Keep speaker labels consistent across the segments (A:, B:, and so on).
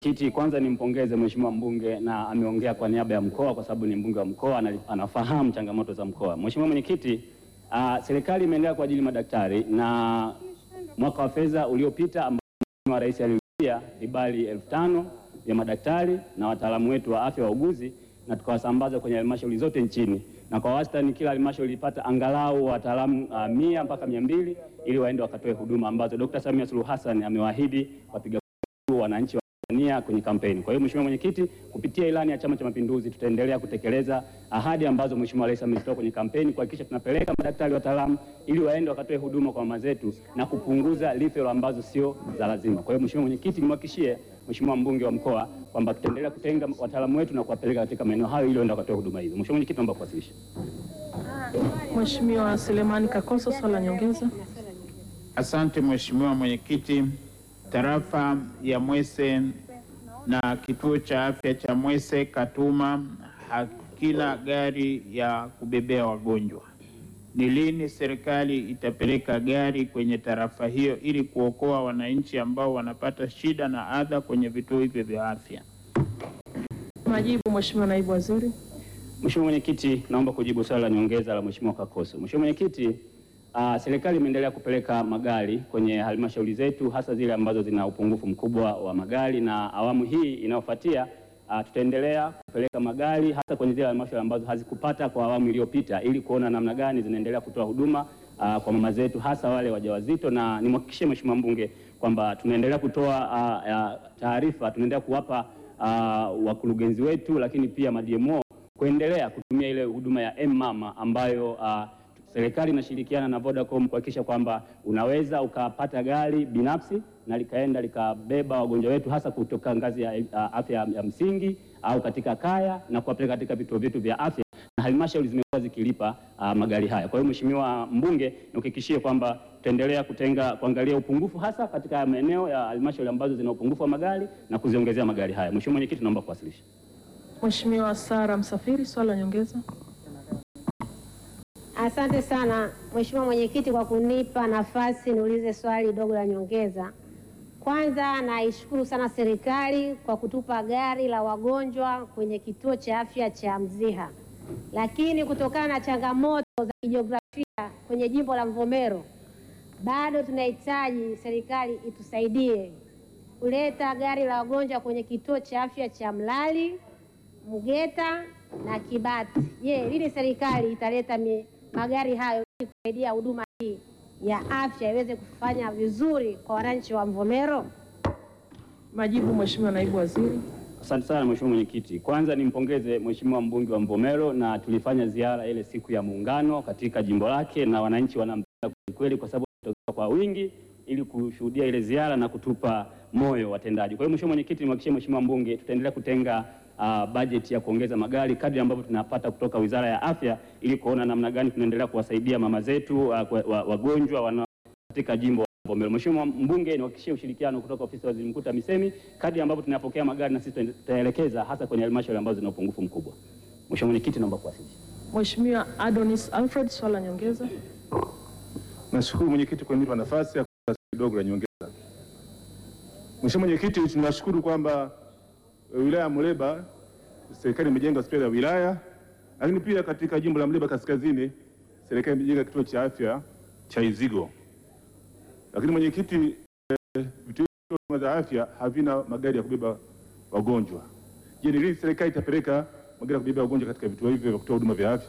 A: Kiti, kwanza nimpongeze mheshimiwa mbunge na ameongea kwa niaba ya mkoa kwa sababu ni mbunge wa mkoa na anafahamu changamoto za mkoa. Mheshimiwa mwenyekiti, uh, serikali imeendelea kuajiri madaktari na mwaka wa fedha uliopita ambao Mheshimiwa Rais alirudia vibali elfu tano vya madaktari na wataalamu wetu wa afya wauguzi, na tukawasambaza kwenye halmashauri zote nchini, na kwa wastani kila halmashauri ilipata angalau wataalamu uh, mia mpaka mia mbili ili waende wakatoe huduma ambazo Dr. Samia Suluhu Hassan amewaahidi wapiga kura wananchi wa Tanzania kwenye kampeni. Kwa hiyo Mheshimiwa Mwenyekiti, kupitia ilani ya Chama cha Mapinduzi tutaendelea kutekeleza ahadi ambazo Mheshimiwa Rais amezitoa kwenye kampeni kuhakikisha tunapeleka madaktari wataalamu ili waende wakatoe huduma kwa mama zetu na kupunguza referral ambazo sio za lazima. Kwa hiyo Mheshimiwa Mwenyekiti, nimhakikishie Mheshimiwa mbunge wa mkoa kwamba tutaendelea kutenga wataalamu wetu na kuwapeleka katika maeneo hayo ili waende wakatoe huduma hizo. Mheshimiwa Mwenyekiti, naomba kuwasilisha.
B: Mheshimiwa Selemani Kakoso, swali la nyongeza.
C: Asante Mheshimiwa Mwenyekiti. Tarafa ya Mwese na kituo cha afya cha Mwese Katuma hakina gari ya kubebea wagonjwa. Ni lini serikali itapeleka gari kwenye tarafa hiyo ili kuokoa wananchi ambao wanapata shida na adha kwenye vituo hivyo vya afya?
B: Majibu, Mheshimiwa Naibu Waziri.
A: Mheshimiwa Mwenyekiti, naomba kujibu swali la nyongeza la Mheshimiwa Kakoso. Mheshimiwa Mwenyekiti, uh, serikali imeendelea kupeleka magari kwenye halmashauri zetu hasa zile ambazo zina upungufu mkubwa wa magari, na awamu hii inayofuatia uh, tutaendelea kupeleka magari hasa kwenye zile halmashauri ambazo hazikupata kwa awamu iliyopita ili kuona namna gani zinaendelea kutoa huduma uh, kwa mama zetu hasa wale wajawazito, na nimhakikishie Mheshimiwa mbunge kwamba tunaendelea kutoa uh, uh, taarifa, tunaendelea kuwapa uh, wakurugenzi wetu lakini pia madmo kuendelea kutumia ile huduma ya M-Mama ambayo uh, serikali inashirikiana na Vodacom kuhakikisha kwamba unaweza ukapata gari binafsi na likaenda likabeba wagonjwa wetu hasa kutoka ngazi ya uh, afya ya msingi au katika kaya na kuwapeleka katika vituo vyetu vya afya na halmashauri zimekuwa zikilipa uh, magari haya. Kwa hiyo Mheshimiwa mbunge, nikuhakikishie kwamba tutaendelea kutenga kuangalia upungufu hasa katika maeneo ya halmashauri ambazo zina upungufu wa magari na kuziongezea magari haya. Mheshimiwa Mwenyekiti, naomba kuwasilisha.
B: Mheshimiwa Sara Msafiri, swali la nyongeza.
D: Asante sana Mheshimiwa Mwenyekiti kwa kunipa nafasi niulize swali dogo la nyongeza. Kwanza naishukuru sana serikali kwa kutupa gari la wagonjwa kwenye kituo cha afya cha Mziha, lakini kutokana na changamoto za kijiografia kwenye jimbo la Mvomero bado tunahitaji serikali itusaidie kuleta gari la wagonjwa kwenye kituo cha afya cha Mlali, Mgeta na Kibati. Je, lini serikali italeta mi, magari hayo ili kusaidia huduma hii ya afya iweze kufanya vizuri kwa wananchi wa Mvomero?
B: Majibu, Mheshimiwa Naibu Waziri.
A: Asante sana Mheshimiwa Mwenyekiti. Kwanza nimpongeze Mheshimiwa mbunge wa Mvomero na tulifanya ziara ile siku ya Muungano katika jimbo lake na wananchi wanampenda kweli kwa sababu wanatokea kwa wingi ili kushuhudia ile ziara na kutupa moyo watendaji. Kwa hiyo Mheshimiwa Mwenyekiti, nimhakikishie Mheshimiwa mbunge tutaendelea kutenga uh, bajeti ya kuongeza magari kadri ambavyo tunapata kutoka Wizara ya Afya ili kuona namna gani tunaendelea kuwasaidia mama zetu uh, kwa- wa- wagonjwa wana katika jimbo la Mvomero. Mheshimiwa mbunge, niwahakikishie ushirikiano kutoka ofisi ya Waziri Mkuu TAMISEMI kadri ambavyo tunapokea magari na sisi tutaelekeza hasa kwenye halmashauri ambazo zina upungufu mkubwa. Mheshimiwa Mwenyekiti, naomba kuwasilisha.
B: Mheshimiwa Adonis Alfred, swali la nyongeza.
E: Nashukuru mwenyekiti kwa kunipa nafasi ya kuuliza swali dogo la nyongeza. Mheshimiwa Mwenyekiti, tunashukuru kwamba e, wilaya ya Muleba serikali imejenga hospitali ya wilaya, lakini pia katika jimbo la Muleba Kaskazini serikali imejenga kituo cha afya cha Izigo. Lakini mwenyekiti, e, vituo vya za afya havina magari ya kubeba wagonjwa. Je, ni lini serikali itapeleka magari ya kubeba wagonjwa katika vituo hivyo vya kutoa huduma vya afya?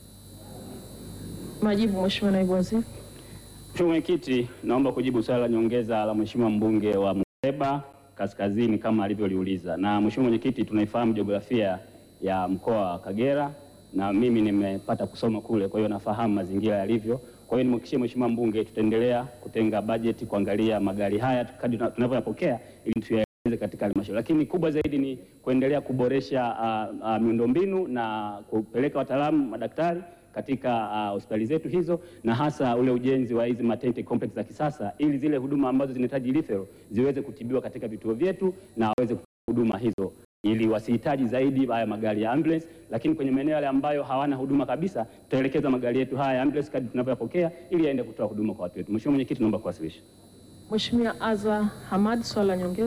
B: Majibu, Mheshimiwa Naibu Waziri.
A: Mheshimiwa Mwenyekiti, naomba kujibu swali la nyongeza la Mheshimiwa mbunge wa Muleba Kaskazini kama alivyoliuliza. Na Mheshimiwa Mwenyekiti, tunaifahamu jiografia ya mkoa wa Kagera na mimi nimepata kusoma kule, kwa hiyo nafahamu mazingira yalivyo. Kwa hiyo nimhakikishie Mheshimiwa mbunge tutaendelea kutenga bajeti kuangalia magari haya kadri tuna- tunavyoyapokea ili tuyaelekeze katika halmashauri, lakini kubwa zaidi ni kuendelea kuboresha uh, uh, miundombinu na kupeleka wataalamu madaktari katika uh, hospitali zetu hizo na hasa ule ujenzi wa hizi maternity complex za kisasa ili zile huduma ambazo zinahitaji referral ziweze kutibiwa katika vituo vyetu na waweze kupata huduma hizo ili wasihitaji zaidi haya magari ya ambulance, lakini kwenye maeneo yale ambayo hawana huduma kabisa, tutaelekeza magari yetu haya ya ambulance kadri tunavyoyapokea ili yaende kutoa huduma kwa watu wetu. Mheshimiwa Mwenyekiti, naomba kuwasilisha.
B: Mheshimiwa Azza Hamad, swali la nyongeza.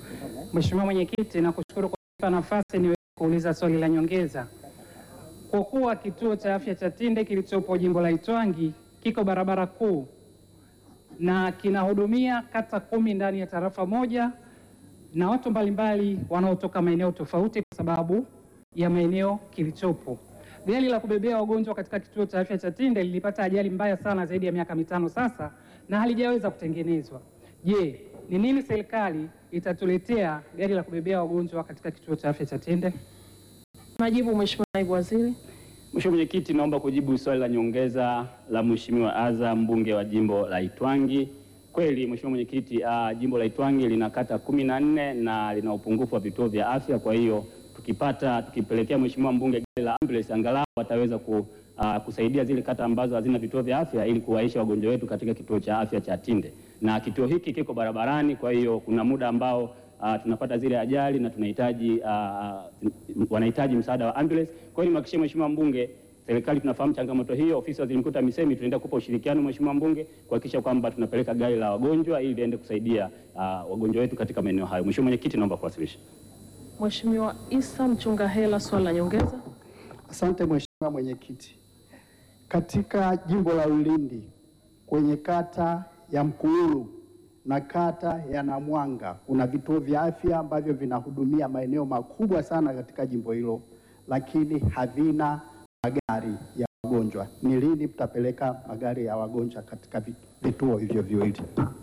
F: Mheshimiwa Mwenyekiti, nakushukuru kwa kunipa nafasi niweze kuuliza swali la nyongeza. Kwa kuwa kituo cha afya cha Tinde kilichopo jimbo la Itwangi kiko barabara kuu na kinahudumia kata kumi ndani ya tarafa moja na watu mbalimbali wanaotoka maeneo tofauti kwa sababu ya maeneo kilichopo. Gari la kubebea wagonjwa katika kituo cha afya cha Tinde lilipata ajali mbaya sana zaidi ya miaka mitano sasa na halijaweza kutengenezwa. Je, ni nini serikali itatuletea gari la kubebea wagonjwa katika kituo cha afya cha Tinde?
B: Majibu Mheshimiwa Naibu Waziri.
A: Mheshimiwa Mwenyekiti, naomba kujibu swali la nyongeza la Mheshimiwa Aza, mbunge wa jimbo la Itwangi. Kweli Mheshimiwa Mwenyekiti, uh, jimbo la Itwangi lina kata kumi na nne na lina upungufu wa vituo vya afya. Kwa hiyo tukipata tukipelekea Mheshimiwa mbunge gari la ambulance, angalau wataweza ku, uh, kusaidia zile kata ambazo hazina vituo vya afya ili kuwaisha wagonjwa wetu katika kituo cha afya cha Tinde, na kituo hiki kiko barabarani. Kwa hiyo kuna muda ambao uh, tunapata zile ajali na tunahitaji uh, wanahitaji msaada wa ambulance. Kwa hiyo nimhakikishie Mheshimiwa mbunge serikali tunafahamu changamoto hiyo. Ofisi ya Waziri Mkuu TAMISEMI tunaenda kupa ushirikiano Mheshimiwa mbunge kuhakikisha kwamba tunapeleka gari la wagonjwa ili liende kusaidia uh, wagonjwa wetu katika maeneo hayo. Mheshimiwa Mwenyekiti, naomba kuwasilisha.
B: Mheshimiwa Isa Mchunga Hela, swali la nyongeza.
G: Asante Mheshimiwa Mwenyekiti. Katika jimbo la Ulindi kwenye kata ya Mkuulu na kata ya Namwanga kuna vituo vya afya ambavyo vinahudumia maeneo makubwa sana katika jimbo hilo, lakini havina magari ya wagonjwa. Ni lini mtapeleka magari ya wagonjwa katika vi- vituo hivyo viwili?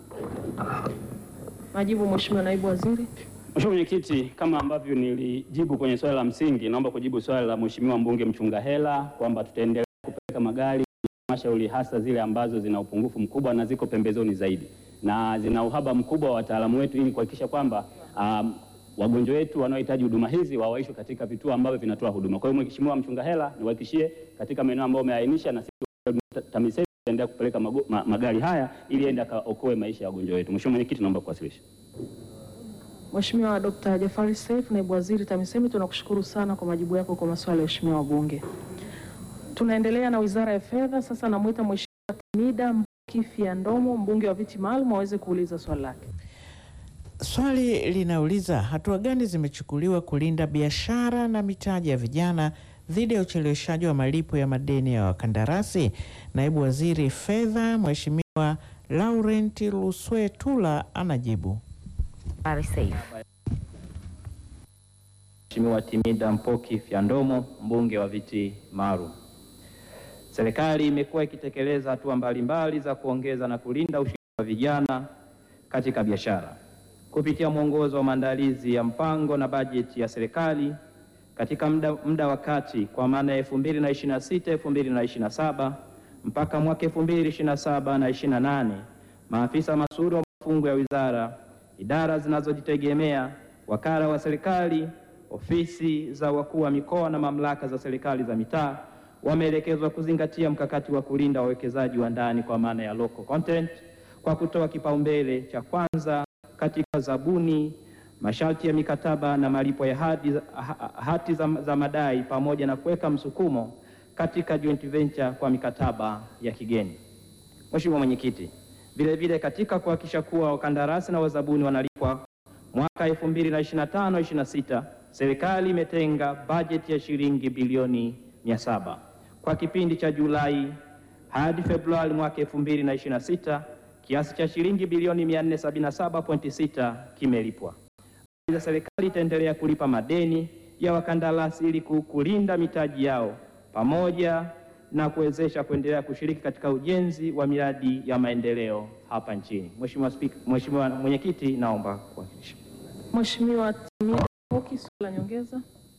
B: Majibu Mheshimiwa Naibu Waziri.
A: Mheshimiwa Mwenyekiti, kama ambavyo nilijibu kwenye swali la msingi, naomba kujibu swali la Mheshimiwa mbunge Mchunga Hela kwamba tutaendelea kupeleka magari halmashauri hasa zile ambazo zina upungufu mkubwa na ziko pembezoni zaidi na zina uhaba mkubwa wa wataalamu wetu ili kuhakikisha kwamba um, wagonjwa wetu wanaohitaji huduma hizi wawaishwe katika vituo ambavyo vinatoa huduma. Kwa hiyo Mheshimiwa Mchunga Hela, niwahakikishie katika maeneo ambayo umeainisha na sisi TAMISEMI tutaendelea kupeleka mago- ma, magari haya ili ende akaokoe maisha ya wagonjwa wetu. Mheshimiwa Mwenyekiti, naomba kuwasilisha.
B: Mheshimiwa Dr. Jafari Seif, Naibu Waziri TAMISEMI, tunakushukuru sana kwa majibu yako kwa maswali ya waheshimiwa wabunge. Tunaendelea na Wizara ya Fedha. Sasa namwita Mheshimiwa Timida Mkifia Ndomo, mbunge wa viti maalum, aweze kuuliza swali lake.
H: Swali linauliza hatua gani zimechukuliwa kulinda biashara na mitaji ya vijana dhidi ya ucheleweshaji wa malipo ya madeni ya wakandarasi. Naibu Waziri Fedha Mheshimiwa Laurent Luswetula anajibu.
I: Mheshimiwa Timida Mpoki Fyandomo, mbunge wa viti maalum. Serikali imekuwa ikitekeleza hatua mbalimbali za kuongeza na kulinda ushiriki wa vijana katika biashara kupitia mwongozo wa maandalizi ya mpango na bajeti ya serikali katika muda, muda wa kati kwa maana ya 2026 2027 mpaka mwaka 2027 na 28 maafisa masuhuri wa mafungo ya wizara, idara zinazojitegemea, wakala wa serikali, ofisi za wakuu wa mikoa na mamlaka za serikali za mitaa wameelekezwa kuzingatia mkakati wa kulinda wawekezaji wa ndani kwa maana ya local content kwa kutoa kipaumbele cha kwanza katika zabuni, masharti ya mikataba na malipo ya hati, ha- hati za, za madai pamoja na kuweka msukumo katika joint venture kwa mikataba ya kigeni. Mheshimiwa Mwenyekiti, vile vile katika kuhakikisha kuwa wakandarasi na wazabuni wanalipwa mwaka 2025-26 serikali imetenga bajeti ya shilingi bilioni 700 kwa kipindi cha Julai hadi Februari mwaka 2026 kiasi cha shilingi bilioni 477.6 kimelipwa. Aidha, serikali itaendelea kulipa madeni ya wakandarasi ili ku- kulinda mitaji yao pamoja na kuwezesha kuendelea kushiriki katika ujenzi wa miradi ya maendeleo hapa nchini. Mheshimiwa Spika, Mheshimiwa Mwenyekiti, naomba kuwakilisha.
B: Mheshimiwa Timida Mpoki, swali la nyongeza.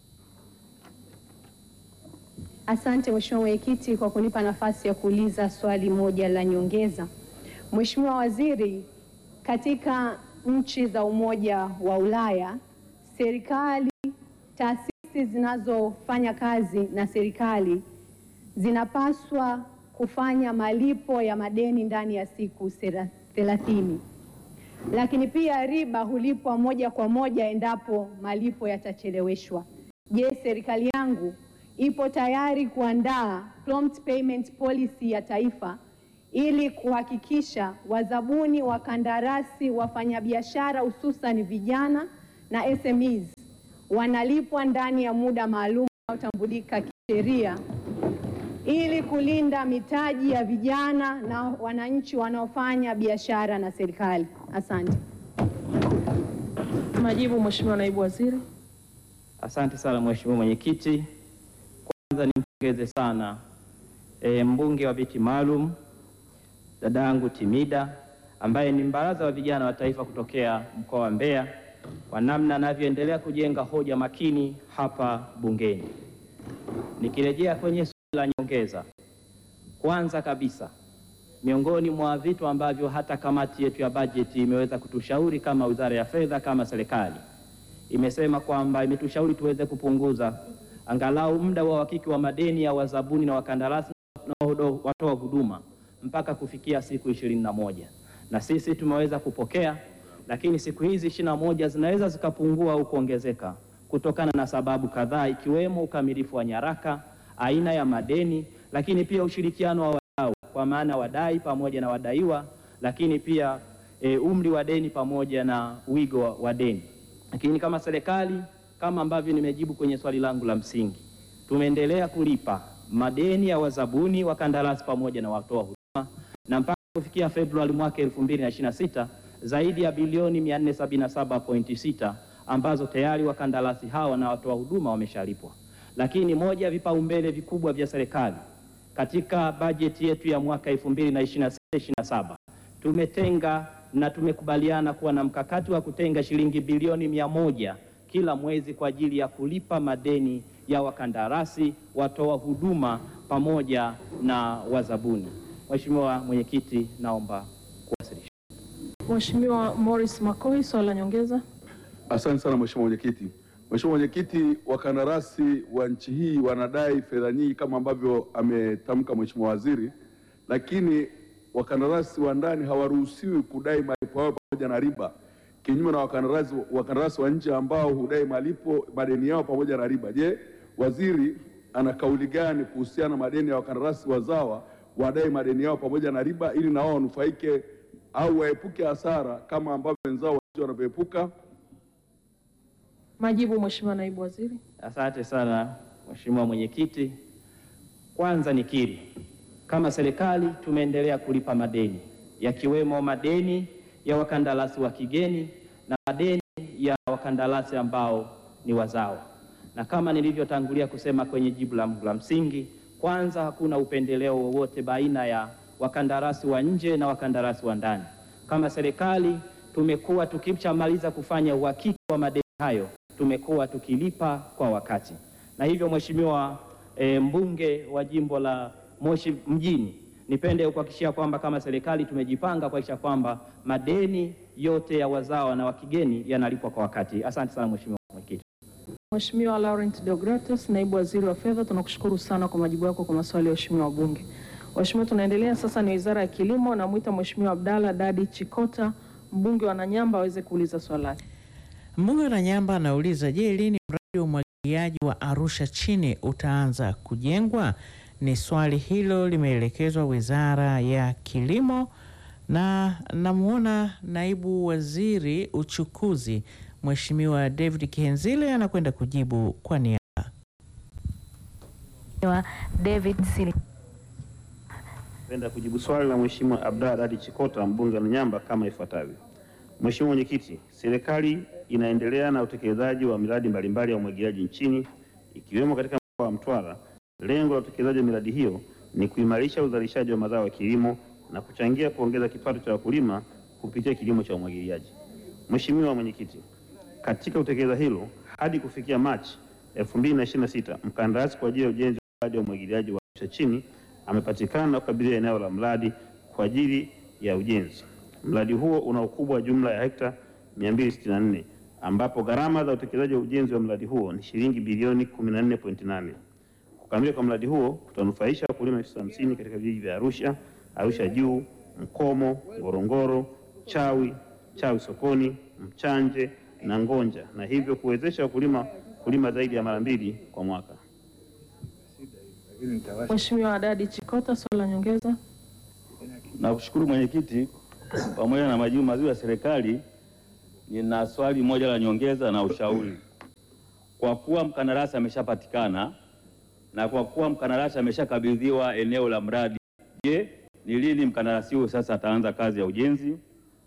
J: Asante Mheshimiwa Mwenyekiti kwa kunipa nafasi ya kuuliza swali moja la nyongeza. Mheshimiwa Waziri, katika nchi za Umoja wa Ulaya, serikali, taasisi zinazofanya kazi na serikali zinapaswa kufanya malipo ya madeni ndani ya siku sera- thelathini, lakini pia riba hulipwa moja kwa moja endapo malipo yatacheleweshwa. Je, serikali yangu ipo tayari kuandaa prompt payment policy ya taifa ili kuhakikisha wazabuni, wakandarasi, wafanyabiashara hususan vijana na SMEs wanalipwa ndani ya muda maalum unaotambulika kisheria ili kulinda mitaji ya vijana na wananchi wanaofanya biashara na serikali. Asante.
B: Majibu, Mheshimiwa Naibu Waziri.
I: Asante sana Mheshimiwa Mwenyekiti. Kwanza nimpongeze sana e, mbunge wa viti maalum dadangu Timida ambaye ni mbaraza wa vijana wa taifa kutokea mkoa wa Mbeya kwa namna anavyoendelea kujenga hoja makini hapa bungeni. Nikirejea kwenye swali la nyongeza, kwanza kabisa miongoni mwa vitu ambavyo hata kamati yetu ya bajeti imeweza kutushauri kama Wizara ya Fedha, kama serikali imesema kwamba imetushauri tuweze kupunguza angalau muda wa uhakiki wa madeni ya wazabuni na wakandarasi na wahudo- watoa huduma mpaka kufikia siku ishirini na moja na sisi tumeweza kupokea, lakini siku hizi ishirini na moja zinaweza zikapungua au kuongezeka kutokana na sababu kadhaa ikiwemo ukamilifu wa nyaraka, aina ya madeni, lakini pia ushirikiano wa wadau kwa maana wadai pamoja na wadaiwa, lakini pia e, umri wa deni pamoja na wigo wa- wa deni. Lakini kama serikali, kama ambavyo nimejibu kwenye swali langu la msingi, tumeendelea kulipa madeni ya wazabuni, wakandarasi pamoja na watoa huduma na mpaka kufikia Februari mwaka 2026 zaidi ya bilioni 477.6 ambazo tayari wakandarasi hawa na watoa huduma wameshalipwa. Lakini moja ya vipaumbele vikubwa vya serikali katika bajeti yetu ya mwaka 2026/27 tumetenga na tumekubaliana kuwa na mkakati wa kutenga shilingi bilioni mia moja kila mwezi kwa ajili ya kulipa madeni ya wakandarasi, watoa huduma pamoja na wazabuni. Mheshimiwa Mwenyekiti, naomba kuwasilisha.
B: Mheshimiwa Morris Makoi, swali la nyongeza.
K: Asante sana Mheshimiwa Mwenyekiti. Mheshimiwa Mwenyekiti, wakandarasi wa nchi hii wanadai fedha nyingi kama ambavyo ametamka Mheshimiwa Waziri, lakini wakandarasi wa ndani hawaruhusiwi kudai malipo yao pamoja na riba, kinyume na wakandarasi wakandarasi wa nje ambao hudai malipo madeni yao pamoja na riba. Je, waziri ana kauli gani kuhusiana na madeni ya wakandarasi wazawa wadai madeni yao pamoja na riba ili na wao wanufaike au waepuke hasara kama ambavyo wenzao wa nje wanavyoepuka?
B: Majibu, Mheshimiwa Naibu Waziri.
I: Asante sana Mheshimiwa Mwenyekiti. Kwanza nikiri kama serikali tumeendelea kulipa madeni yakiwemo madeni ya wakandarasi wa kigeni na madeni ya wakandarasi ambao ni wazawa, na kama nilivyotangulia kusema kwenye jibu langu la msingi, kwanza hakuna upendeleo wowote baina ya wakandarasi wa nje na wakandarasi wa ndani. Kama serikali tumekuwa tukishamaliza kufanya uhakiki wa madeni hayo tumekuwa tukilipa kwa wakati, na hivyo Mheshimiwa e, mbunge wa jimbo la Moshi mjini, nipende kuhakikishia kwamba kama serikali tumejipanga kuhakikisha kwamba madeni yote ya wazawa na wa kigeni yanalipwa kwa wakati. Asante sana Mheshimiwa Mwenyekiti.
B: Mheshimiwa Laurent Deogratus, Naibu Waziri wa Fedha, tunakushukuru sana kwa majibu yako kwa maswali ya waheshimiwa wabunge. Waheshimiwa, tunaendelea sasa, ni Wizara ya Kilimo. Namwita Mheshimiwa Abdalla Dadi Chikota, mbunge wa Nanyamba, aweze kuuliza swali lake.
H: Mbunge wa Nanyamba anauliza, je, lini mradi wa umwagiliaji wa Arusha chini utaanza kujengwa? Ni swali hilo limeelekezwa Wizara ya Kilimo, na namwona naibu waziri uchukuzi Mheshimiwa David Kihenzile anakwenda kujibu kwa niaba.
L: David Sil
M: Napenda kujibu swali la Mheshimiwa Abdalla Dadi Chikota mbunge wa Nanyamba kama ifuatavyo. Mheshimiwa Mwenyekiti, serikali inaendelea na utekelezaji wa miradi mbalimbali ya umwagiliaji nchini ikiwemo katika mkoa wa Mtwara. Lengo la utekelezaji wa miradi hiyo ni kuimarisha uzalishaji wa mazao ya kilimo na kuchangia kuongeza kipato cha wakulima kupitia kilimo cha umwagiliaji. Mheshimiwa Mwenyekiti, katika kutekeleza hilo hadi kufikia Machi 2026 mkandarasi kwa ajili ya ujenzi wa mradi wa umwagiliaji wa Arusha chini amepatikana na kukabidhiwa eneo la mradi kwa ajili ya ujenzi. Mradi huo una ukubwa wa jumla ya hekta 264 ambapo gharama za utekelezaji wa ujenzi wa mradi huo ni shilingi bilioni 14.8. Kukamilika kwa mradi huo kutanufaisha wakulima elfu hamsini katika vijiji vya Arusha, Arusha Juu, Mkomo, Ngorongoro, Chawi, Chawi Sokoni, Mchanje na Ngonja na hivyo kuwezesha wakulima kulima zaidi ya mara mbili kwa mwaka.
B: Mheshimiwa Dadi Chikota, swali la nyongeza.
N: Nakushukuru mwenyekiti, pamoja na majibu mazuri ya serikali, nina swali moja la nyongeza na ushauri. Kwa kuwa mkandarasi ameshapatikana na kwa kuwa mkandarasi ameshakabidhiwa eneo la mradi, je, ni lini mkandarasi huyo sasa ataanza kazi ya ujenzi?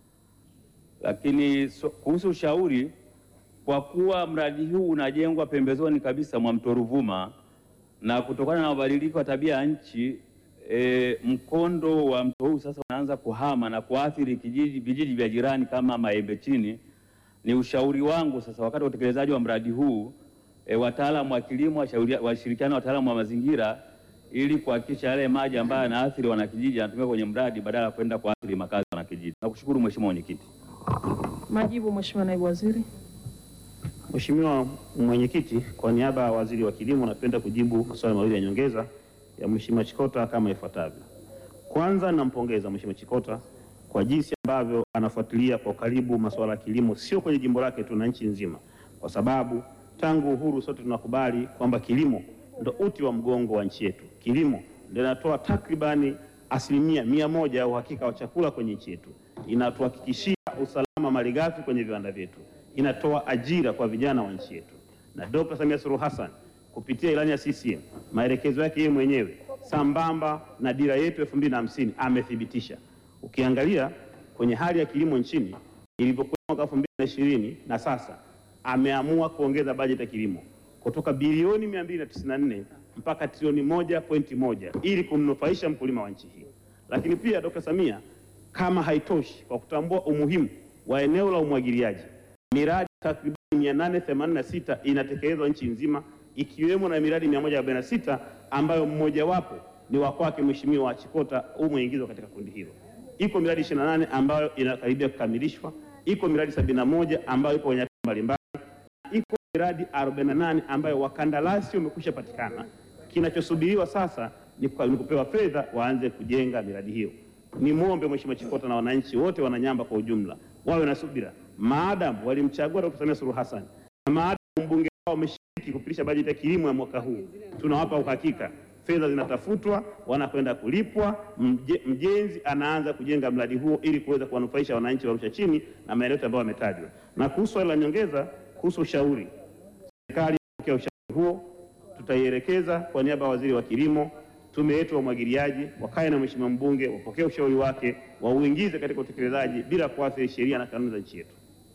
N: Lakini so, kuhusu ushauri, kwa kuwa mradi huu unajengwa pembezoni kabisa mwa mto Ruvuma na kutokana na mabadiliko ya tabia ya nchi e, mkondo wa mto huu sasa unaanza kuhama na kuathiri kijiji vijiji vya jirani kama Maembe Chini. Ni ushauri wangu sasa, wakati wa utekelezaji wa mradi huu e, wataalamu wa kilimo washauri- washirikiane na wataalamu wa mazingira ili kuhakikisha yale maji ambayo yanaathiri wanakijiji yanatumika kwenye mradi badala ya kwenda kuathiri makazi ya wanakijiji. Nakushukuru Mheshimiwa Mwenyekiti.
B: Majibu, Mheshimiwa Naibu Waziri.
M: Mheshimiwa Mwenyekiti, kwa niaba ya Waziri wa Kilimo napenda kujibu maswali mawili ya nyongeza ya Mheshimiwa Chikota kama ifuatavyo. Kwanza, nampongeza Mheshimiwa Chikota kwa jinsi ambavyo anafuatilia kwa karibu masuala ya kilimo, sio kwenye jimbo lake tu na nchi nzima, kwa sababu tangu uhuru sote tunakubali kwamba kilimo ndo uti wa mgongo wa nchi yetu. Kilimo ndio inatoa takribani asilimia mia moja ya uhakika wa chakula kwenye nchi yetu, inatuhakikishia usalama malighafi kwenye viwanda vyetu, inatoa ajira kwa vijana wa nchi yetu. Na Dr. Samia Suluhu Hassan kupitia ilani ya CCM, maelekezo yake yeye mwenyewe sambamba na dira yetu elfu mbili na hamsini amethibitisha. Ukiangalia kwenye hali ya kilimo nchini ilivyokuwa mwaka elfu mbili na ishirini na sasa ameamua kuongeza bajeti ya kilimo kutoka bilioni 294 mpaka trilioni moja pointi moja ili kumnufaisha mkulima wa nchi hii. Lakini pia Dr. Samia kama haitoshi, kwa kutambua umuhimu wa eneo la umwagiliaji, miradi takriban 886 inatekelezwa nchi nzima, ikiwemo na miradi 146 ambayo mmojawapo ni wa kwake Mheshimiwa Chikota umeingizwa katika kundi hilo. Iko miradi 28 ambayo inakaribia kukamilishwa, iko miradi 71 ambayo ipo kwenye hatua mbalimbali, iko miradi 48 ambayo wakandarasi wamekwisha patikana. Kinachosubiriwa sasa ni kwa- ni kupewa fedha waanze kujenga miradi hiyo. Nimwombe Mheshimiwa Chikota na wananchi wote wananyamba kwa ujumla wawe na subira, maadamu walimchagua Dr. Samia Suluhu Hassan na maadamu mbunge wao wameshiriki kupitisha bajeti ya kilimo ya mwaka huu, tunawapa uhakika fedha zinatafutwa, wanakwenda kulipwa, mje, mjenzi anaanza kujenga mradi huo ili kuweza kuwanufaisha wananchi wa Arusha chini na maeneo yote ambayo wametajwa. Na kuhusu swali la nyongeza kuhusu ushauri, serikali ya ushauri huo tutaielekeza kwa niaba ya waziri wa kilimo, tume yetu ya umwagiliaji, wakae na mheshimiwa mbunge, wapokee ushauri wake, wauingize katika utekelezaji bila kuathiri sheria na kanuni za nchi yetu.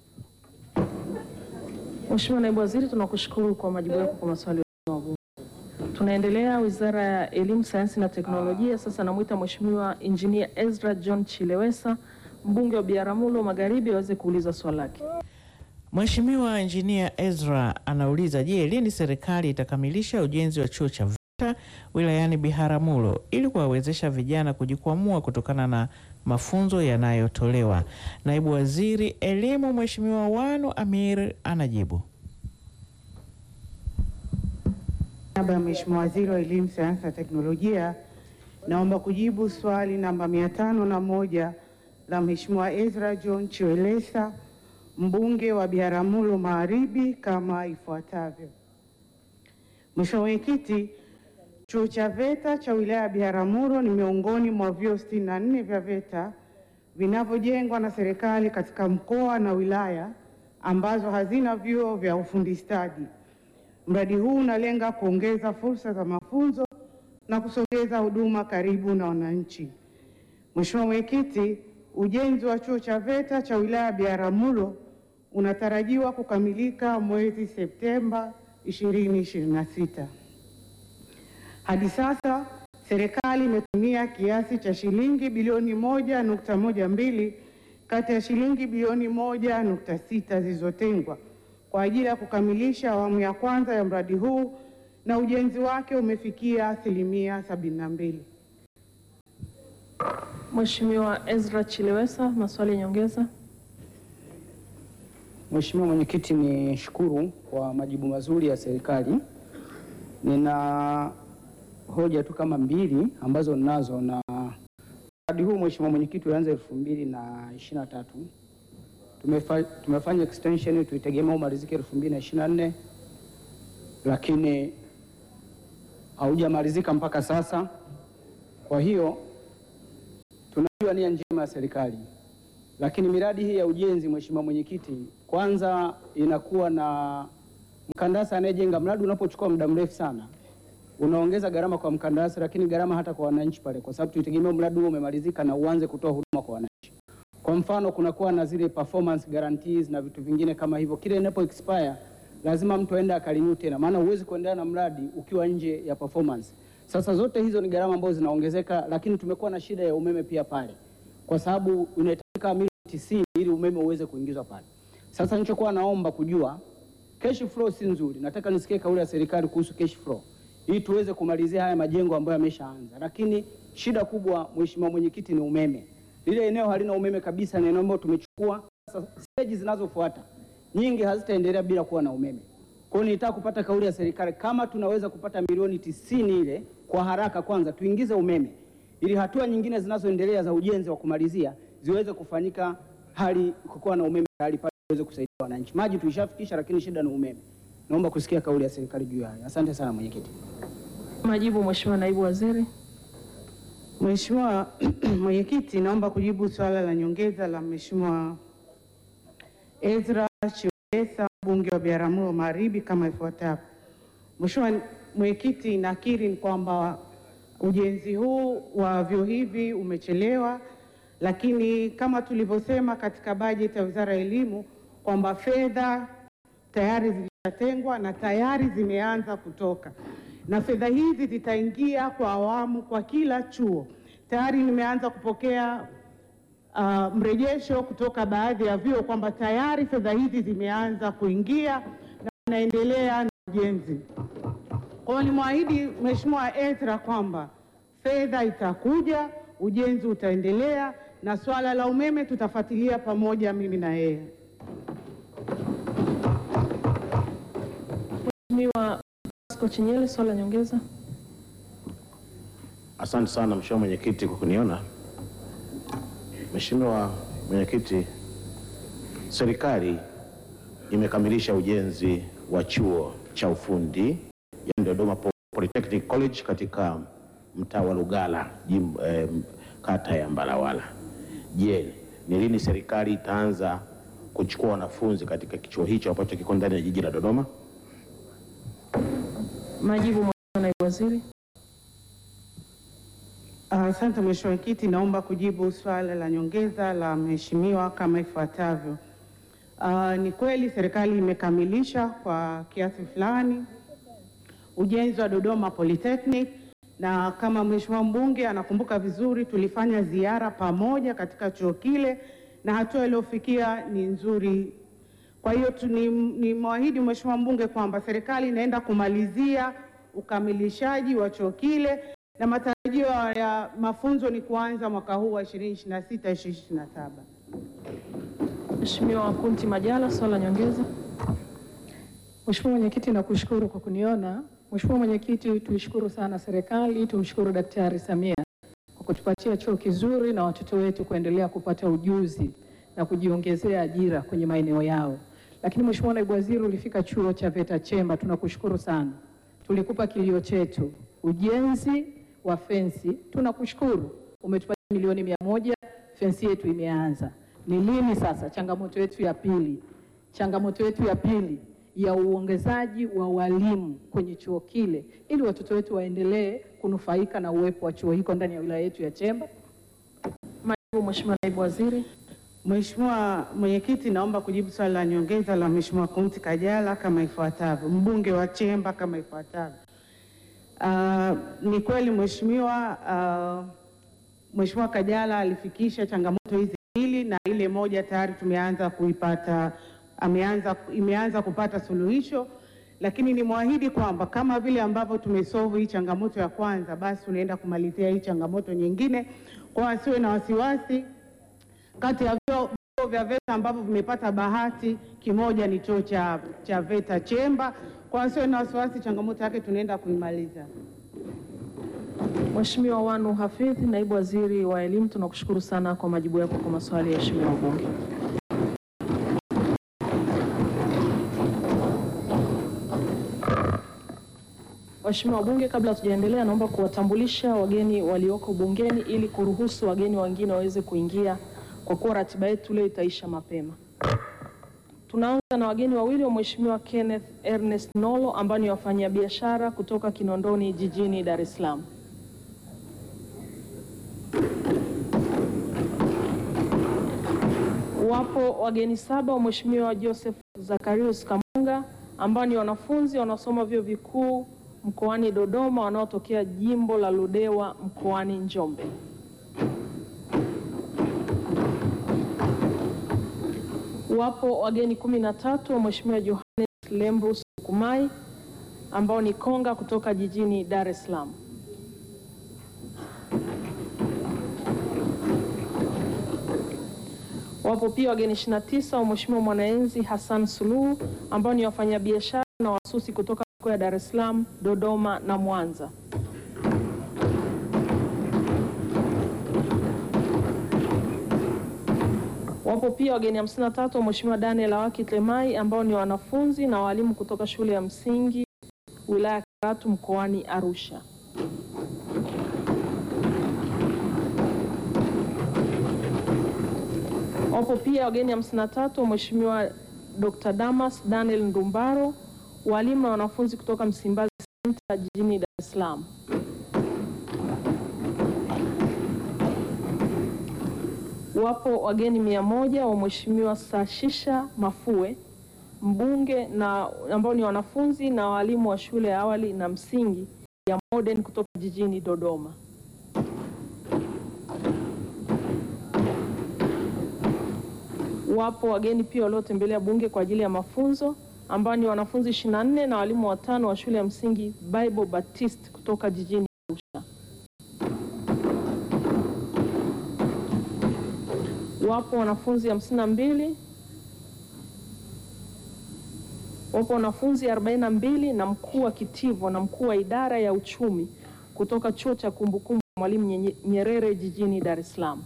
B: Mheshimiwa Naibu Waziri, tunakushukuru kwa majibu yako kwa maswali ya wabunge. Tunaendelea Wizara ya Elimu, Sayansi na Teknolojia. Sasa namwita Mheshimiwa Injinia Ezra John Chilewesa, mbunge wa Biaramulo Magharibi, aweze kuuliza swali lake.
H: Mheshimiwa Injinia Ezra anauliza, je, lini serikali itakamilisha ujenzi wa chuo cha VETA wilayani Biharamulo ili kuwawezesha vijana kujikwamua kutokana na mafunzo yanayotolewa? Naibu Waziri Elimu Mheshimiwa Wanu Amir anajibu.
O: niaba ya Mheshimiwa Waziri wa Elimu, Sayansi na Teknolojia, naomba kujibu swali namba mia tano na moja la Mheshimiwa Ezra John Chiwelesa, mbunge wa Biharamulo Magharibi kama ifuatavyo. Mheshimiwa Mwenyekiti, chuo cha VETA cha wilaya ya Biharamulo ni miongoni mwa vyuo sitini na nne vya VETA vinavyojengwa na serikali katika mkoa na wilaya ambazo hazina vyuo vya ufundi stadi. Mradi huu unalenga kuongeza fursa za mafunzo na kusogeza huduma karibu na wananchi. Mheshimiwa Mwenyekiti, ujenzi wa chuo cha VETA cha wilaya ya Biharamulo unatarajiwa kukamilika mwezi Septemba 2026. Hadi sasa serikali imetumia kiasi cha shilingi bilioni moja nukta moja mbili kati ya shilingi bilioni moja nukta sita zilizotengwa kwa ajili ya kukamilisha awamu ya kwanza ya mradi huu na ujenzi wake umefikia asilimia sabini na mbili.
B: Mheshimiwa Ezra Chilewesa, maswali ya nyongeza.
P: Mheshimiwa Mwenyekiti, ni shukuru kwa majibu mazuri ya serikali. Nina hoja tu kama mbili ambazo ninazo, na mradi huu Mheshimiwa Mwenyekiti ulianza elfu mbili na ishirini na tatu Tumefa, tumefanya extension tuitegemea umalizike elfu mbili na ishirini na nne lakini haujamalizika mpaka sasa. Kwa hiyo tunajua nia njema ya serikali lakini miradi hii ya ujenzi, Mheshimiwa Mwenyekiti, kwanza inakuwa na mkandarasi anayejenga mradi. Unapochukua muda mrefu sana, unaongeza gharama kwa mkandarasi, lakini gharama hata kwa wananchi pale, kwa sababu tuitegemea mradi huo umemalizika na uanze kutoa huduma kwa wananchi. Kwa mfano, kunakuwa na zile performance guarantees na vitu vingine kama hivyo, kile inapo expire lazima mtu aende akarenew tena, maana huwezi kuendelea na mradi ukiwa nje ya performance. Sasa zote hizo ni gharama ambazo zinaongezeka, lakini tumekuwa na shida ya umeme pia pale, kwa sababu inahitajika milioni tisini ili umeme uweze kuingizwa pale. Sasa nilichokuwa naomba kujua, cash flow si nzuri, nataka nisikie kauli ya serikali kuhusu cash flow ili tuweze kumalizia haya majengo ambayo yameshaanza, lakini shida kubwa, Mheshimiwa Mwenyekiti, ni umeme. Lile eneo halina umeme kabisa, ni eneo ambalo tumechukua. Sasa stage zinazofuata nyingi hazitaendelea bila kuwa na umeme. Kwa hiyo nilitaka kupata kauli ya serikali kama tunaweza kupata milioni tisini ile kwa haraka, kwanza tuingize umeme ili hatua nyingine zinazoendelea za ujenzi wa kumalizia ziweze kufanyika, hali kukuwa na umeme hali pale iweze kusaidia wananchi. Maji tulishafikisha, lakini shida ni umeme. Naomba kusikia kauli ya serikali juu ya hayo. Asante sana mwenyekiti.
B: Majibu, Mheshimiwa Naibu Waziri.
O: Mheshimiwa Mwenyekiti, naomba kujibu swala la nyongeza la Mheshimiwa Ezra Chiwesa mbunge wa Biharamulo Magharibi kama ifuatavyo. Mheshimiwa Mwenyekiti, nakiri kwamba ujenzi huu wa vyuo hivi umechelewa, lakini kama tulivyosema katika bajeti ya Wizara ya Elimu kwamba fedha tayari zilishatengwa na tayari zimeanza kutoka na fedha hizi zitaingia kwa awamu kwa kila chuo. Tayari nimeanza kupokea uh, mrejesho kutoka baadhi ya vyuo kwamba tayari fedha hizi zimeanza kuingia na wanaendelea na ujenzi. Kwa hiyo nimwahidi Mheshimiwa Ezra kwamba fedha itakuja, ujenzi utaendelea na swala la umeme tutafuatilia pamoja, mimi na yeye.
B: Mheshimiwa Pasco Chinyele, swali la nyongeza.
Q: Asante sana Mheshimiwa Mwenyekiti kwa kuniona. Mheshimiwa Mwenyekiti, serikali imekamilisha ujenzi wa chuo cha ufundi yani Dodoma Polytechnic College katika mtaa wa Lugala jim, eh, kata ya Mbalawala. Je, ni lini serikali itaanza kuchukua wanafunzi katika kichuo hicho ambacho kiko ndani ya jiji la Dodoma?
B: Majibu, Mheshimiwa Naibu Waziri.
O: Asante Mheshimiwa Mwenyekiti, naomba kujibu swala la nyongeza la Mheshimiwa kama ifuatavyo. Uh, ni kweli serikali imekamilisha kwa kiasi fulani ujenzi wa Dodoma Polytechnic na kama Mheshimiwa mbunge anakumbuka vizuri, tulifanya ziara pamoja katika chuo kile na hatua iliyofikia ni nzuri. Kwa hiyo tu- ni ni mwahidi Mheshimiwa mbunge kwamba serikali inaenda kumalizia ukamilishaji wa chuo kile na matarajio ya mafunzo ni kuanza mwaka huu wa 2026 2027.
B: Mheshimiwa Kunti Majala, swali la nyongeza.
R: Mheshimiwa Mwenyekiti, nakushukuru kwa kuniona. Mheshimiwa Mwenyekiti, tuishukuru sana serikali, tumshukuru Daktari Samia kwa kutupatia chuo kizuri na watoto wetu kuendelea kupata ujuzi na kujiongezea ajira kwenye maeneo yao. Lakini Mheshimiwa Naibu Waziri, ulifika chuo cha VETA Chemba, tunakushukuru sana. Tulikupa kilio chetu, ujenzi wa fensi. Tunakushukuru, umetupatia milioni mia moja, fensi yetu imeanza. Ni lini sasa? Changamoto yetu ya pili, changamoto yetu ya pili ya uongezaji wa walimu kwenye chuo kile ili watoto wetu waendelee kunufaika na uwepo wa chuo hiko ndani ya wilaya yetu ya Chemba.
B: Majibu, Mheshimiwa Naibu Waziri.
O: Mheshimiwa Mwenyekiti, naomba kujibu swali la nyongeza la Mheshimiwa Kunti Kajala kama ifuatavyo, mbunge wa Chemba kama ifuatavyo. Uh, ni kweli Mheshimiwa uh, Mheshimiwa Kajala alifikisha changamoto hizi mbili na ile moja tayari tumeanza kuipata ameanza, imeanza kupata suluhisho, lakini nimwahidi kwamba kama vile ambavyo tumesolve hii changamoto ya kwanza, basi tunaenda kumalizia hii changamoto nyingine, kwa wasiwe na wasiwasi. Kati ya vyuo vyuo vya VETA ambavyo vimepata bahati, kimoja ni chuo cha, cha VETA Chemba. Kwa wasiwe na wasiwasi, changamoto yake tunaenda kuimaliza.
B: Mheshimiwa Wanu Hafidh, Naibu Waziri wa Elimu, tunakushukuru sana kwa majibu yako kwa maswali ya waheshimiwa wabunge. Waheshimiwa wabunge, kabla hatujaendelea, naomba kuwatambulisha wageni walioko bungeni ili kuruhusu wageni wengine waweze kuingia kwa kuwa ratiba yetu leo itaisha mapema. Tunaanza na wageni wawili wa Mheshimiwa Kenneth Ernest Nolo ambao ni wafanyabiashara kutoka Kinondoni jijini Dar es Salaam. Wapo wageni saba wa Mheshimiwa Joseph Zacharias Kamunga ambao ni wanafunzi wanaosoma vyuo vikuu mkoani Dodoma wanaotokea jimbo la Ludewa mkoani Njombe. Wapo wageni kumi na tatu wa Mheshimiwa Johannes Lembrus Kumai ambao ni konga kutoka jijini Dar es Salaam. Wapo pia wageni 29 wa Mheshimiwa Mwanaenzi Hassan Suluhu ambao ni wafanyabiashara na wasusi kutoka mikoa ya Dar es Salaam, Dodoma na Mwanza. Wapo pia wageni 53 wa Mheshimiwa Daniel Awaki Tlemai ambao ni wanafunzi na walimu kutoka shule ya msingi wilaya ya Karatu mkoani Arusha. Wapo pia wageni 53 wa Mheshimiwa Dr. Damas Daniel Ndumbaro, walimu na wanafunzi kutoka Msimbazi Center jijini Dar es Salaam. Wapo wageni mia moja wa Mheshimiwa Sashisha Mafue, mbunge na ambao ni wanafunzi na walimu wa shule ya awali na msingi ya Modern kutoka jijini Dodoma. Wapo wageni pia waliotembelea bunge kwa ajili ya mafunzo ambao ni wanafunzi 24 na walimu watano wa shule ya msingi Bible Baptist kutoka jijini Arusha. Wapo wanafunzi 52 wapo wanafunzi 42 na mkuu wa kitivo na mkuu wa idara ya uchumi kutoka chuo cha kumbukumbu Mwalimu Nye- Nyerere jijini Dar es Salaam.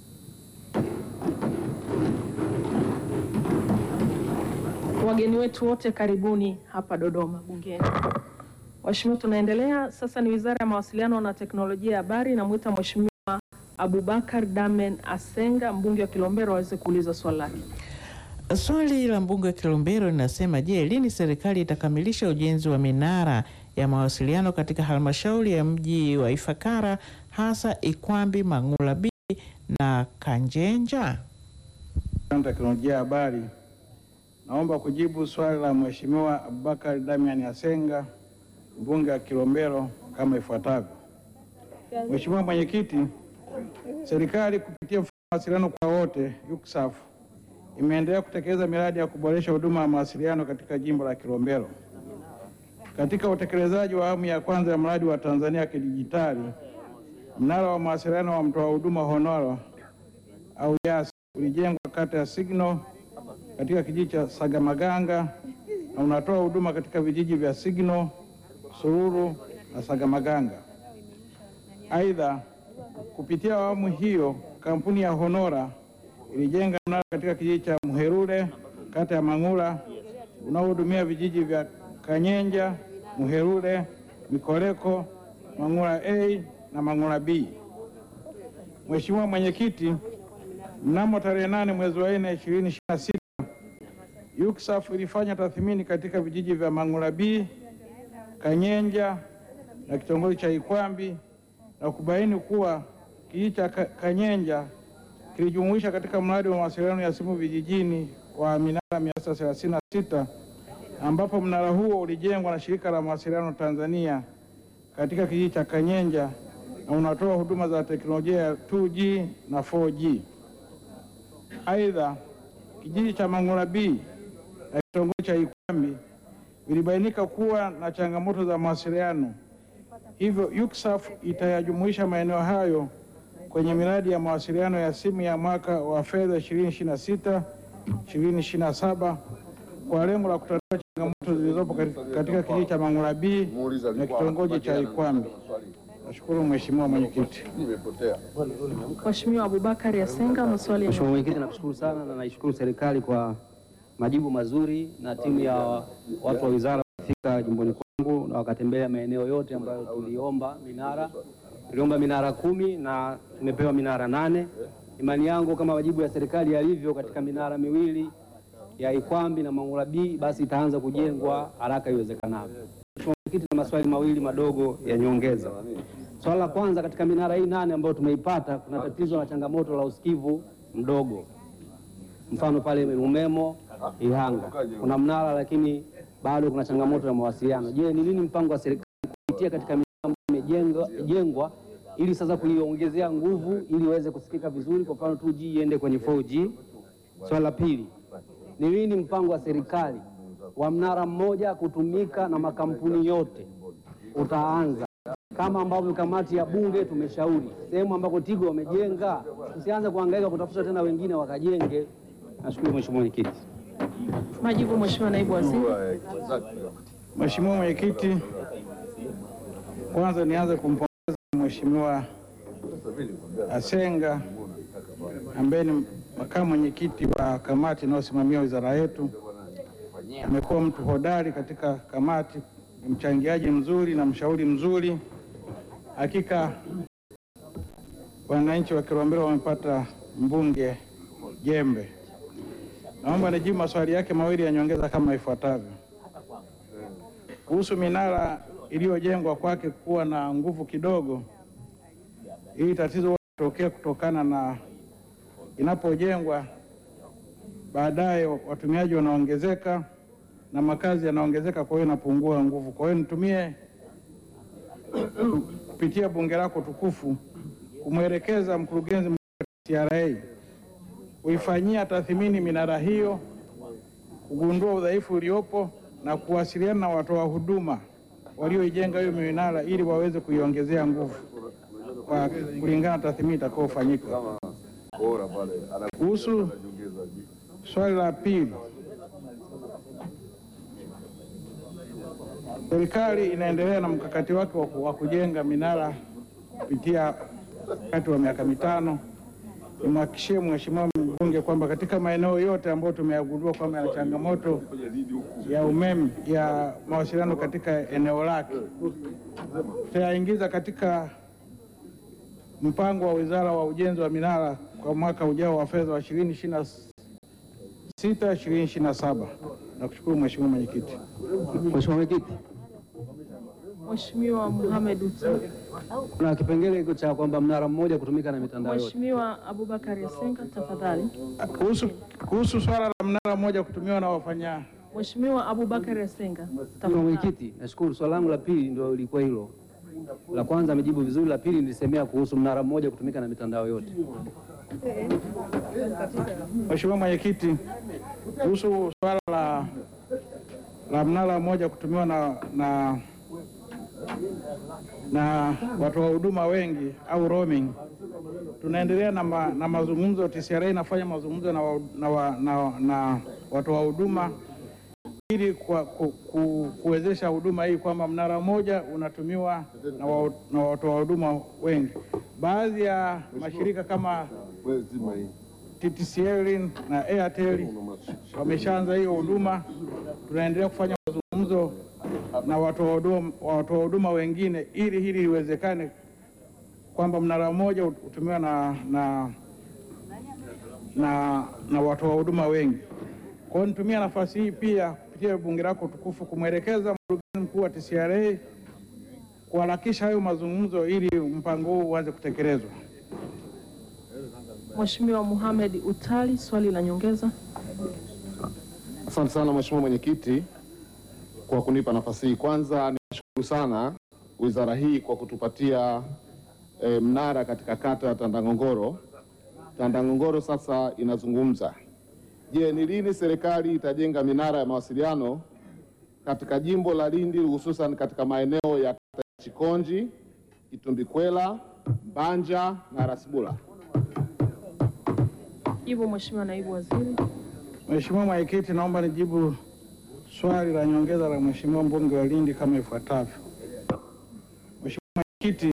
B: Wageni wetu wote karibuni hapa Dodoma bungeni. Waheshimiwa, tunaendelea sasa. Ni Wizara ya Mawasiliano na Teknolojia ya Habari. Namwita Mheshimiwa Abubakar Damen Asenga, mbunge wa Kilombero, aweze kuuliza swali lake.
H: Swali la mbunge wa Kilombero linasema, je, lini serikali itakamilisha ujenzi wa minara ya mawasiliano katika halmashauri ya mji wa Ifakara hasa Ikwambi, Mang'ula B na Kanjenja?
S: teknolojia ya habari. Naomba kujibu swali la Mheshimiwa Abubakar Damian Asenga, mbunge wa Kilombero kama ifuatavyo. Mheshimiwa Mwenyekiti, serikali kupitia mfumo wa mawasiliano kwa wote UCSAF imeendelea kutekeleza miradi ya kuboresha huduma ya mawasiliano katika jimbo la Kilombero. Katika utekelezaji wa awamu ya kwanza ya mradi wa Tanzania ya kidijitali, mnara wa mawasiliano wa mtoa huduma Honoro au YAS ulijengwa kata ya Signal katika kijiji cha Sagamaganga na unatoa huduma katika vijiji vya Signal, Sururu na Sagamaganga. Aidha, kupitia awamu hiyo kampuni ya Honora ilijenga mnara katika kijiji cha Muherule kata ya Mang'ula unaohudumia vijiji vya Kanyenja, Muherule, Mikoleko, Mang'ula A na Mang'ula B. Mheshimiwa Mwenyekiti, mnamo tarehe nane mwezi wa nne ishirini ishirini na sita UCSAF ilifanya tathmini katika vijiji vya Mang'ula B, Kanyenja na kitongoji cha Ikwambi na kubaini kuwa kijiji cha Ka- Kanyenja kilijumuisha katika mradi wa mawasiliano ya simu vijijini wa minara 936 ambapo mnara huo ulijengwa na shirika la mawasiliano Tanzania katika kijiji cha Kanyenja na unatoa huduma za teknolojia ya 2G na 4G. Aidha, kijiji cha Mang'ula B na kitongoji cha Ikwambi vilibainika kuwa na changamoto za mawasiliano, hivyo UCSAF itayajumuisha maeneo hayo kwenye miradi ya mawasiliano ya simu ya mwaka wa fedha 2026 2027 kwa lengo la kutatua changamoto zilizopo katika- katika kijiji cha Mang'ula B na kitongoji cha Ikwambi. Nashukuru Mheshimiwa Mwenyekiti.
B: Mheshimiwa Abubakar Asenga, maswali ya
T: Mheshimiwa Mwenyekiti, nakushukuru sana na naishukuru serikali kwa majibu mazuri na timu ya watu wa wizara kufika jimboni kwangu na wakatembea maeneo yote ambayo tuliomba minara. Tuliomba minara kumi na tumepewa minara nane imani yangu kama majibu ya serikali yalivyo katika minara miwili ya Ikwambi na Mangula B basi itaanza kujengwa haraka iwezekanavyo. Mheshimiwa Mwenyekiti, na maswali mawili madogo ya nyongeza. Swala la kwanza, katika minara hii nane ambayo tumeipata, kuna tatizo la changamoto la usikivu mdogo. Mfano pale Umemo Ihanga kuna mnara lakini bado kuna changamoto ya mawasiliano. Je, ni nini mpango wa serikali kupitia katika minara ambayo imejengwa jengwa ili sasa kuiongezea nguvu ili iweze kusikika vizuri, kwa mfano 2G iende kwenye 4G. Swala la pili, ni lini mpango wa serikali wa mnara mmoja kutumika na makampuni yote utaanza kama ambavyo kamati ya bunge tumeshauri, sehemu ambako Tigo wamejenga, tusianze kuhangaika kutafuta tena wengine wakajenge. Nashukuru Mheshimiwa Mwenyekiti.
B: Majibu Mheshimiwa Naibu Waziri.
S: Mheshimiwa Mwenyekiti, kwanza nianze kumpongeza Mheshimiwa Asenga ambaye ni makamu mwenyekiti wa kamati inayosimamia wizara yetu. Amekuwa mtu hodari katika kamati, ni mchangiaji mzuri na mshauri mzuri. Hakika wananchi wa Kilombero wamepata mbunge jembe. Naomba nijibu maswali yake mawili ya nyongeza kama ifuatavyo. Kuhusu minara iliyojengwa kwake kuwa na nguvu kidogo, hili tatizo hutokea kutokana na inapojengwa baadaye watumiaji wanaongezeka na makazi yanaongezeka, kwa hiyo inapungua nguvu. Kwa hiyo nitumie kupitia bunge lako tukufu kumwelekeza mkurugenzi mkuu wa TRA kuifanyia tathmini minara hiyo, kugundua udhaifu uliopo na kuwasiliana na watoa huduma walioijenga hiyo minara ili waweze kuiongezea nguvu kwa kulingana na tathmini itakayofanyika. Kuhusu swali la pili, serikali inaendelea na mkakati wake wa ku- wa kujenga minara kupitia wakati wa miaka mitano. Nimhakikishie Mheshimiwa mbunge kwamba katika maeneo yote ambayo tumeyagundua kwamba yana changamoto ya umeme ya mawasiliano katika eneo lake tutayaingiza katika mpango wa wizara wa ujenzi wa minara kwa mwaka ujao wa fedha wa 2026 2027. Nakushukuru Mheshimiwa Mwenyekiti.
T: Mheshimiwa Mwenyekiti,
B: Mheshimiwa Mohamed Utali.
T: kuna kipengele hiko cha kwamba mnara mmoja kutumika na mitandao yote.
B: Mheshimiwa Abubakar Yasenga, tafadhali.
S: Kuhusu, kuhusu swala la mnara mmoja kutumiwa na wafanya
B: Mheshimiwa Abubakar Yasenga,
T: Mheshimiwa
B: tafadhali.
T: Mwenyekiti, nashukuru. Swali langu la pili ndio ilikuwa hilo. La kwanza amejibu vizuri, la pili nilisemea kuhusu mnara mmoja kutumika na mitandao yote.
S: Mheshimiwa Mwenyekiti, kuhusu swala la, la mnara mmoja kutumiwa na, na, na watoa huduma wengi au roaming, tunaendelea na, ma, na mazungumzo. TCRA inafanya mazungumzo na, wa, na, wa, na, na watoa huduma ili kwa, ku, ku, kuwezesha huduma hii kwamba mnara mmoja unatumiwa na, wa, na watoa huduma wengi. Baadhi ya mashirika kama TTCL na Airtel wameshaanza hiyo huduma. Tunaendelea kufanya mazungumzo na watoa huduma watoa huduma wengine ili hili liwezekane kwamba mnara mmoja utumiwa na, na, na, na watoa huduma wengi. Kwa hiyo nitumia nafasi hii pia kupitia bunge lako tukufu kumwelekeza mkurugenzi mkuu wa TCRA kuharakisha hayo mazungumzo ili mpango huu uanze kutekelezwa.
B: Mheshimiwa Mohamed Utali, swali la nyongeza.
U: Asante sana Mheshimiwa Mwenyekiti kwa kunipa nafasi hii. Kwanza nishukuru sana wizara hii kwa kutupatia e, mnara katika kata ya Tandangongoro. Tandangongoro sasa inazungumza. Je, ni lini serikali itajenga minara ya mawasiliano katika jimbo la Lindi hususan katika maeneo ya kata ya Chikonji, Itumbikwela, Mbanja na Rasibula?
B: Jibu Mheshimiwa Naibu Waziri.
S: Mheshimiwa Mwenyekiti, naomba nijibu swali la nyongeza la Mheshimiwa mbunge wa Lindi kama ifuatavyo. Mheshimiwa Mwenyekiti,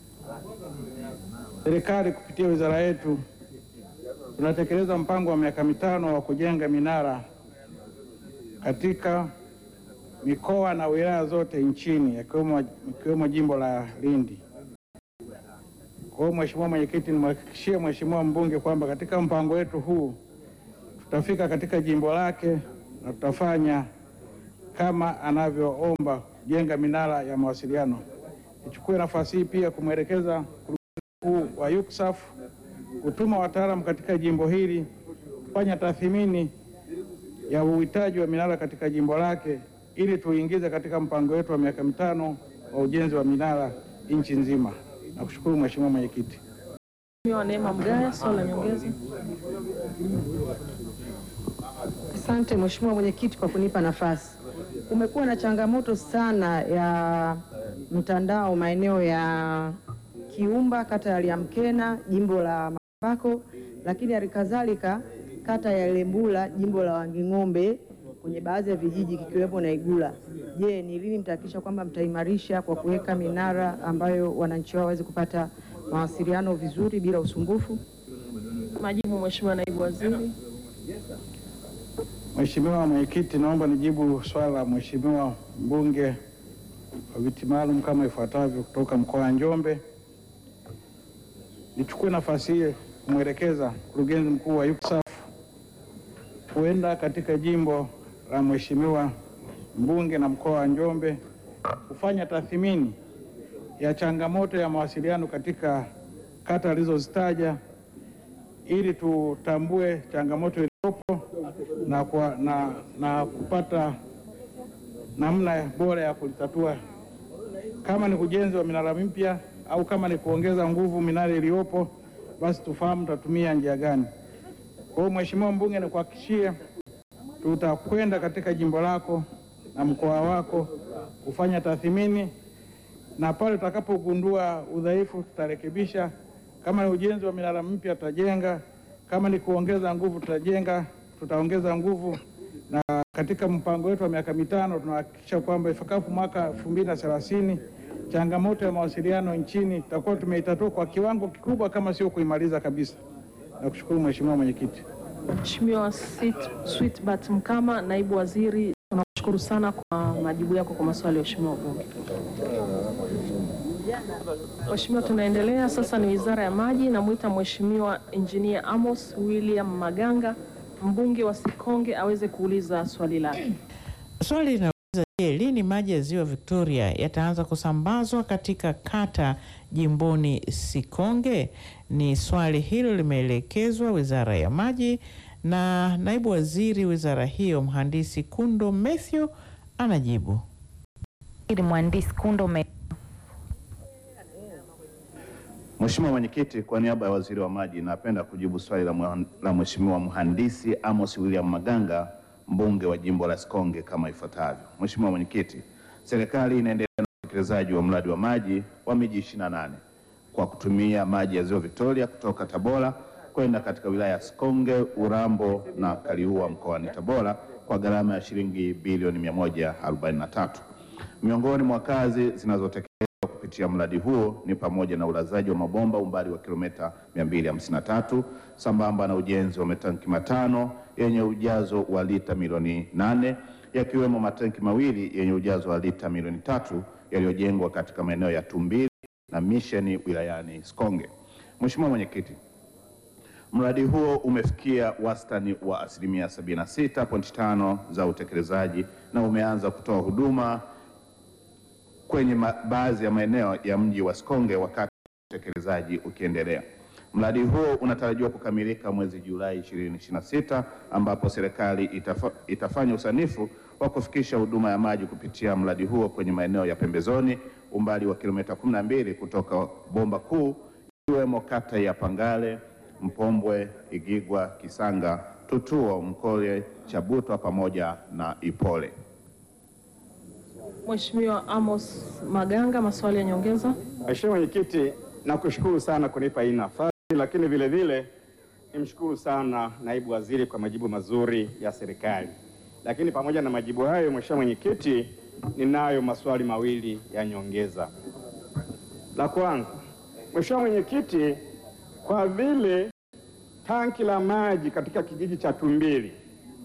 S: serikali kupitia wizara yetu tunatekeleza mpango wa miaka mitano wa kujenga minara katika mikoa na wilaya zote nchini yakiwemo ikiwemo jimbo la Lindi. Kwa hiyo Mheshimiwa Mwenyekiti, nimhakikishie Mheshimiwa mbunge kwamba katika mpango wetu huu tutafika katika jimbo lake na tutafanya kama anavyoomba kujenga minara ya mawasiliano. Nichukue nafasi hii pia kumwelekeza mkuu wa UCSAF kutuma wataalamu katika jimbo hili kufanya tathmini ya uhitaji wa minara katika jimbo lake ili tuingize katika mpango wetu wa miaka mitano wa ujenzi wa minara nchi nzima. Nakushukuru Mheshimiwa Mwenyekiti.
B: Mheshimiwa Neema Mgaya, swali la nyongeza.
C: Asante Mheshimiwa Mwenyekiti kwa kunipa nafasi. Kumekuwa na changamoto sana ya mtandao maeneo ya Kiumba, kata ya Liamkena, jimbo la Makambako, lakini halikadhalika kata ya Lembula, jimbo la Wanging'ombe, kwenye baadhi ya vijiji kikiwepo na Igula. Je, ni lini mtahakikisha kwamba mtaimarisha kwa kuweka minara ambayo wananchi wao waweze kupata mawasiliano vizuri bila usumbufu?
B: Majibu Mheshimiwa Naibu Waziri.
S: Mheshimiwa Mwenyekiti, naomba nijibu swala la Mheshimiwa mbunge wa viti maalum kama ifuatavyo kutoka mkoa wa Njombe. Nichukue nafasi hii kumwelekeza mkurugenzi mkuu wa UCSAF kuenda katika jimbo la Mheshimiwa mbunge na mkoa wa Njombe kufanya tathmini ya changamoto ya mawasiliano katika kata alizozitaja ili tutambue changamoto iliyopo na, kwa, na, na kupata namna bora ya kulitatua, kama ni ujenzi wa minara mipya au kama ni kuongeza nguvu minara iliyopo, basi tufahamu tutatumia njia gani. Kwa hiyo Mheshimiwa mbunge, nikuhakikishie tutakwenda katika jimbo lako na mkoa wako kufanya tathmini, na pale tutakapogundua udhaifu tutarekebisha. Kama ni ujenzi wa minara mpya tutajenga, kama ni kuongeza nguvu tutajenga, tutaongeza nguvu. Na katika mpango wetu wa miaka mitano tunahakikisha kwamba ifikapo mwaka elfu mbili na thelathini changamoto ya mawasiliano nchini tutakuwa tumeitatua kwa kiwango kikubwa, kama sio kuimaliza kabisa. Nakushukuru Mheshimiwa Mwenyekiti.
B: Mheshimiwa Sweetbat Mkama, Naibu Waziri, tunakushukuru sana kwa majibu yako kwa maswali ya Mheshimiwa wabunge. Mheshimiwa, tunaendelea sasa, ni Wizara ya Maji. Namwita Mheshimiwa Engineer Amos William Maganga, mbunge wa Sikonge, aweze kuuliza swali lake.
H: Swali linauliza je, lini maji ya ziwa Victoria yataanza kusambazwa katika kata jimboni Sikonge? Ni swali hilo limeelekezwa Wizara ya Maji na naibu waziri wizara hiyo mhandisi Kundo Mathew anajibu.
L: Mhandisi Kundo Mathew.
Q: Mheshimiwa Mwenyekiti, kwa niaba ya Waziri wa Maji napenda kujibu swali la, mwa- la Mheshimiwa Mhandisi Amos William Maganga, mbunge wa jimbo la Sikonge kama ifuatavyo. Mheshimiwa Mwenyekiti, serikali inaendelea na utekelezaji wa mradi wa maji wa miji 28 kwa kutumia maji ya Ziwa Victoria kutoka Tabora kwenda katika wilaya ya Sikonge, Urambo na Kaliua mkoani Tabora kwa gharama ya shilingi bilioni 143. Miongoni mwa kazi zinazotekelezwa kupitia mradi huo ni pamoja na ulazaji wa mabomba umbali wa kilomita 253 sambamba na ujenzi wa matanki matano yenye ujazo wa lita milioni 8 yakiwemo matanki mawili yenye ujazo wa lita milioni tatu yaliyojengwa katika maeneo ya Tumbili na Misheni wilayani Sikonge. Mheshimiwa Mwenyekiti, mradi huo umefikia wastani wa asilimia 76.5 za utekelezaji na umeanza kutoa huduma kwenye ma- baadhi ya maeneo ya mji wa Sikonge wakati utekelezaji ukiendelea. Mradi huo unatarajiwa kukamilika mwezi Julai 2026 ambapo serikali itafa, itafanya usanifu wa kufikisha huduma ya maji kupitia mradi huo kwenye maeneo ya pembezoni umbali wa kilomita 12 kutoka bomba kuu ikiwemo kata ya Pangale, Mpombwe, Igigwa, Kisanga, Tutuo, Mkole, Chabutwa pamoja na Ipole.
B: Mheshimiwa Amos Maganga, maswali ya nyongeza.
V: Mheshimiwa Mwenyekiti, nakushukuru sana kunipa hii nafasi, lakini vile vile nimshukuru sana naibu waziri kwa majibu mazuri ya serikali. Lakini pamoja na majibu hayo, Mheshimiwa Mwenyekiti, ninayo maswali mawili ya nyongeza. La kwanza, Mheshimiwa Mwenyekiti, kwa vile tanki la maji katika kijiji cha Tumbili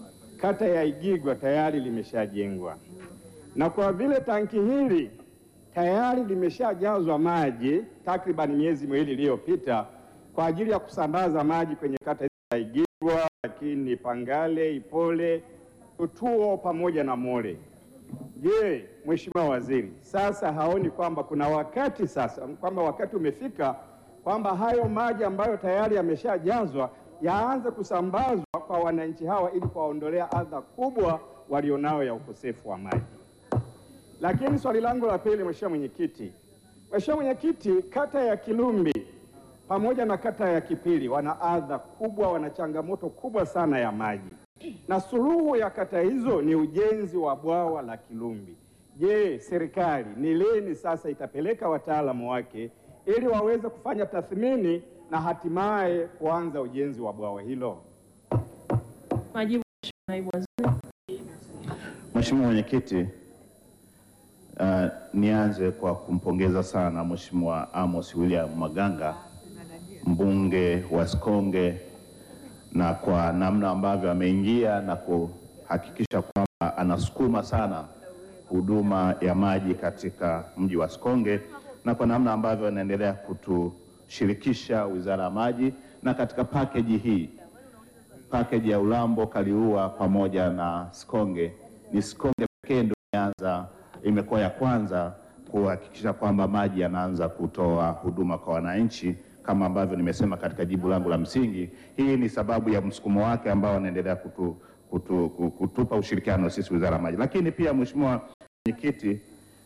V: kata ya Igigwa tayari limeshajengwa na kwa vile tanki hili tayari limeshajazwa maji takriban miezi miwili iliyopita kwa ajili ya kusambaza maji kwenye kata za Igigwa, lakini Pangale, Ipole, Tutuo pamoja na Mole. Je, Mheshimiwa Waziri, sasa haoni kwamba kuna wakati sasa kwamba wakati umefika kwamba hayo maji ambayo tayari yameshajazwa yaanze kusambazwa kwa wananchi hawa ili kuwaondolea adha kubwa walionao ya ukosefu wa maji? Lakini swali langu la pili, Mheshimiwa Mwenyekiti, Mheshimiwa Mwenyekiti, kata ya Kilumbi pamoja na kata ya Kipili wana adha kubwa, wana changamoto kubwa sana ya maji, na suluhu ya kata hizo ni ujenzi wa bwawa la Kilumbi. Je, serikali ni lini sasa itapeleka wataalamu wake ili waweze kufanya tathmini na hatimaye kuanza ujenzi wa bwawa hilo?
B: Majibu, Mheshimiwa Naibu Waziri.
Q: Mheshimiwa Mwenyekiti, uh, nianze kwa kumpongeza sana Mheshimiwa Amos William Maganga mbunge wa Sikonge na kwa namna ambavyo ameingia na kuhakikisha kwamba anasukuma sana huduma ya maji katika mji wa Sikonge na kwa namna ambavyo anaendelea kutushirikisha Wizara ya Maji na katika pakeji hii pakeji ya Ulambo Kaliua pamoja na Sikonge. Ni Sikonge pekee ndio imeanza imekuwa ya kwanza kuhakikisha kwamba maji yanaanza kutoa huduma kwa wananchi kama ambavyo nimesema katika jibu langu la msingi. Hii ni sababu ya msukumo wake ambao anaendelea kutu, kutu, kutu, kutupa ushirikiano sisi Wizara ya Maji. Lakini pia Mheshimiwa Mwenyekiti,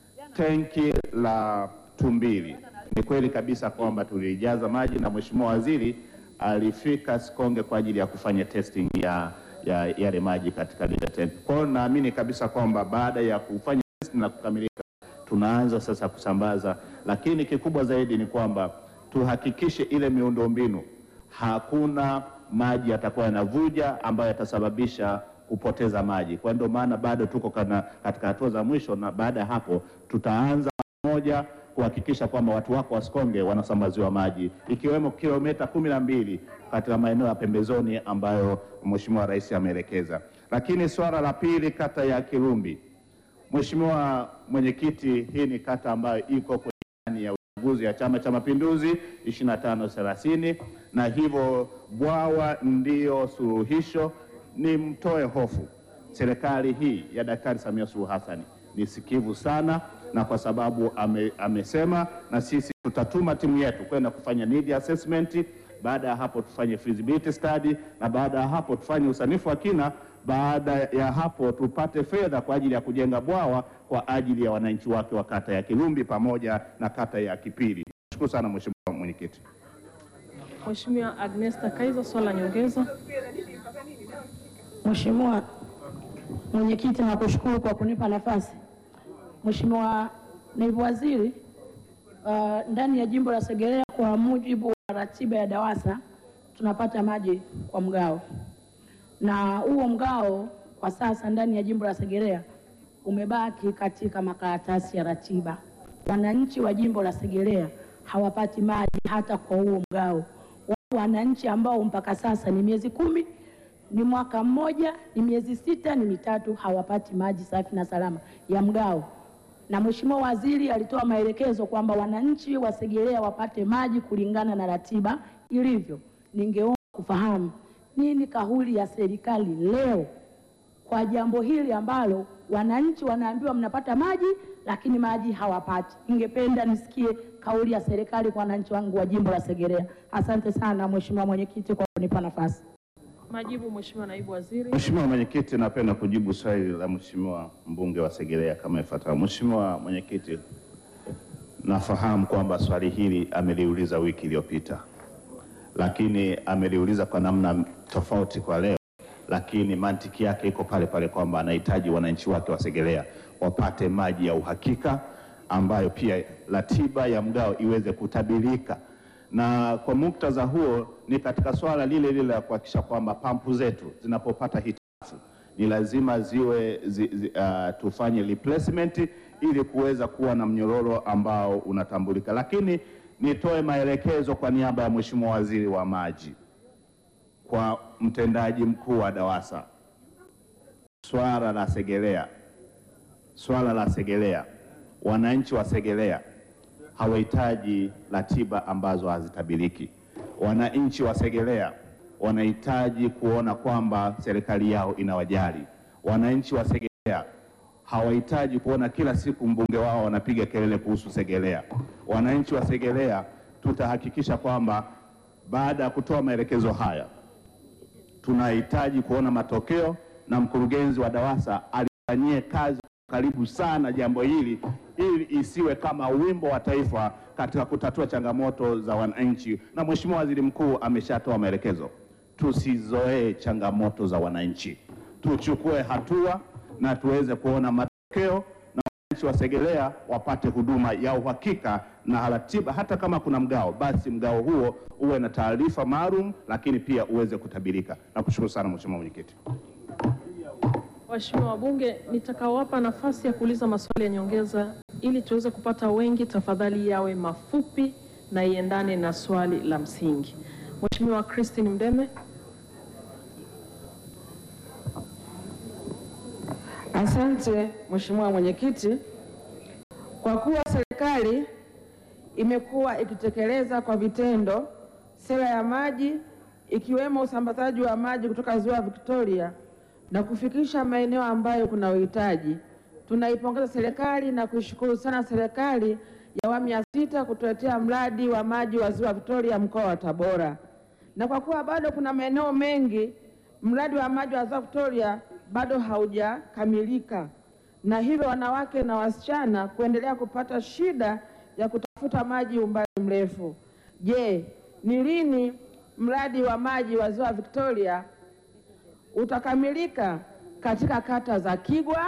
Q: tenki la Tumbili ni kweli kabisa kwamba tulijaza maji na Mheshimiwa Waziri alifika Sikonge kwa ajili ya kufanya testing ya ya yale maji katika lile tenki. Kwa hiyo naamini kabisa kwamba baada ya kufanya testing na kukamilika tunaanza sasa kusambaza, lakini kikubwa zaidi ni kwamba tuhakikishe ile miundombinu hakuna maji yatakuwa yanavuja ambayo yatasababisha kupoteza maji. Kwa ndio maana bado tuko kana, katika hatua za mwisho, na baada ya hapo tutaanza moja kuhakikisha kwamba watu wako wa Sikonge wanasambaziwa maji ikiwemo kilomita kumi na mbili katika maeneo ya pembezoni ambayo Mheshimiwa Rais ameelekeza. Lakini swala la pili, kata ya Kilumbi, Mheshimiwa Mwenyekiti, hii ni kata ambayo iko kwenye ilani ya uchaguzi ya Chama cha Mapinduzi 25 30 na hivyo bwawa ndiyo suluhisho. Ni mtoe hofu, serikali hii ya Daktari Samia Suluhu Hassan ni sikivu sana, na kwa sababu ame, amesema na sisi tutatuma timu yetu kwenda kufanya need assessment. Baada ya hapo tufanye feasibility study, na baada ya hapo tufanye usanifu wa kina. Baada ya hapo tupate fedha kwa ajili ya kujenga bwawa kwa ajili ya wananchi wake wa kata ya Kilumbi pamoja na kata ya Kipili. Nashukuru sana Mheshimiwa Mwenyekiti.
B: Mheshimiwa Agnesta Kaiza, swali la nyongeza.
D: Mheshimiwa Mwenyekiti, nakushukuru kwa kunipa nafasi. Mheshimiwa Naibu Waziri, uh, ndani ya jimbo la Segerea kwa mujibu wa ratiba ya DAWASA tunapata maji kwa mgao, na huo mgao kwa sasa ndani ya jimbo la Segerea umebaki katika makaratasi ya ratiba. Wananchi wa jimbo la Segerea hawapati maji hata kwa huo mgao. Wapo wananchi ambao mpaka sasa ni miezi kumi ni mwaka mmoja, ni miezi sita, ni mitatu, hawapati maji safi na salama ya mgao. Na Mheshimiwa Waziri alitoa maelekezo kwamba wananchi wa Segerea wapate maji kulingana na ratiba ilivyo. Ningeomba kufahamu nini kauli ya serikali leo kwa jambo hili ambalo wananchi wanaambiwa mnapata maji lakini maji hawapati. Ningependa nisikie kauli ya serikali kwa wananchi wangu wa jimbo la Segerea. Asante sana Mheshimiwa Mwenyekiti kwa kunipa nafasi.
B: Majibu, Mheshimiwa Naibu Waziri.
Q: Mheshimiwa Mwenyekiti, napenda kujibu swali la Mheshimiwa mbunge wa Segerea kama ifuatavyo. Mheshimiwa Mwenyekiti, nafahamu kwamba swali hili ameliuliza wiki iliyopita, lakini ameliuliza kwa namna tofauti kwa leo, lakini mantiki yake iko pale pale kwamba anahitaji wananchi wake wa Segerea wapate maji ya uhakika ambayo pia ratiba ya mgao iweze kutabirika na kwa muktadha huo ni katika swala lile lile la kuhakikisha kwamba pampu zetu zinapopata hitilafu ni lazima ziwe zi, zi, uh, tufanye replacement ili kuweza kuwa na mnyororo ambao unatambulika. Lakini nitoe maelekezo kwa niaba ya Mheshimiwa Waziri wa Maji kwa mtendaji mkuu wa DAWASA, swala la Segerea, swala la Segerea wananchi wa Segerea hawahitaji ratiba ambazo hazitabiriki. Wananchi wa Segerea wanahitaji kuona kwamba serikali yao inawajali. Wananchi wa Segerea hawahitaji kuona kila siku mbunge wao wanapiga kelele kuhusu Segerea. Wananchi wa Segerea tutahakikisha kwamba baada ya kutoa maelekezo haya tunahitaji kuona matokeo na mkurugenzi wa DAWASA alifanyie kazi karibu sana jambo hili ili isiwe kama wimbo wa taifa katika kutatua changamoto za wananchi. Na Mheshimiwa Waziri Mkuu ameshatoa maelekezo, tusizoee changamoto za wananchi, tuchukue hatua na tuweze kuona matokeo na wananchi wa Segerea wapate huduma ya uhakika na ratiba. Hata kama kuna mgao, basi mgao huo uwe na taarifa maalum, lakini pia uweze kutabirika. Nakushukuru sana Mheshimiwa Mwenyekiti.
B: Waheshimiwa wabunge, nitakaowapa nafasi ya kuuliza maswali ya nyongeza ili tuweze kupata wengi, tafadhali yawe mafupi na iendane na swali la msingi. Mheshimiwa Christine Mdeme.
C: Asante Mheshimiwa Mwenyekiti, kwa kuwa serikali imekuwa ikitekeleza kwa vitendo sera ya maji ikiwemo usambazaji wa maji kutoka Ziwa Victoria na kufikisha maeneo ambayo kuna uhitaji, tunaipongeza serikali na kuishukuru sana serikali ya awamu ya sita kutuletea mradi wa maji wa Ziwa Victoria mkoa wa Tabora. Na kwa kuwa bado kuna maeneo mengi mradi wa maji wa Ziwa Victoria bado haujakamilika, na hivyo wanawake na wasichana kuendelea kupata shida ya kutafuta maji umbali mrefu. Je, ni lini mradi wa maji wa Ziwa Victoria utakamilika katika kata za Kigwa,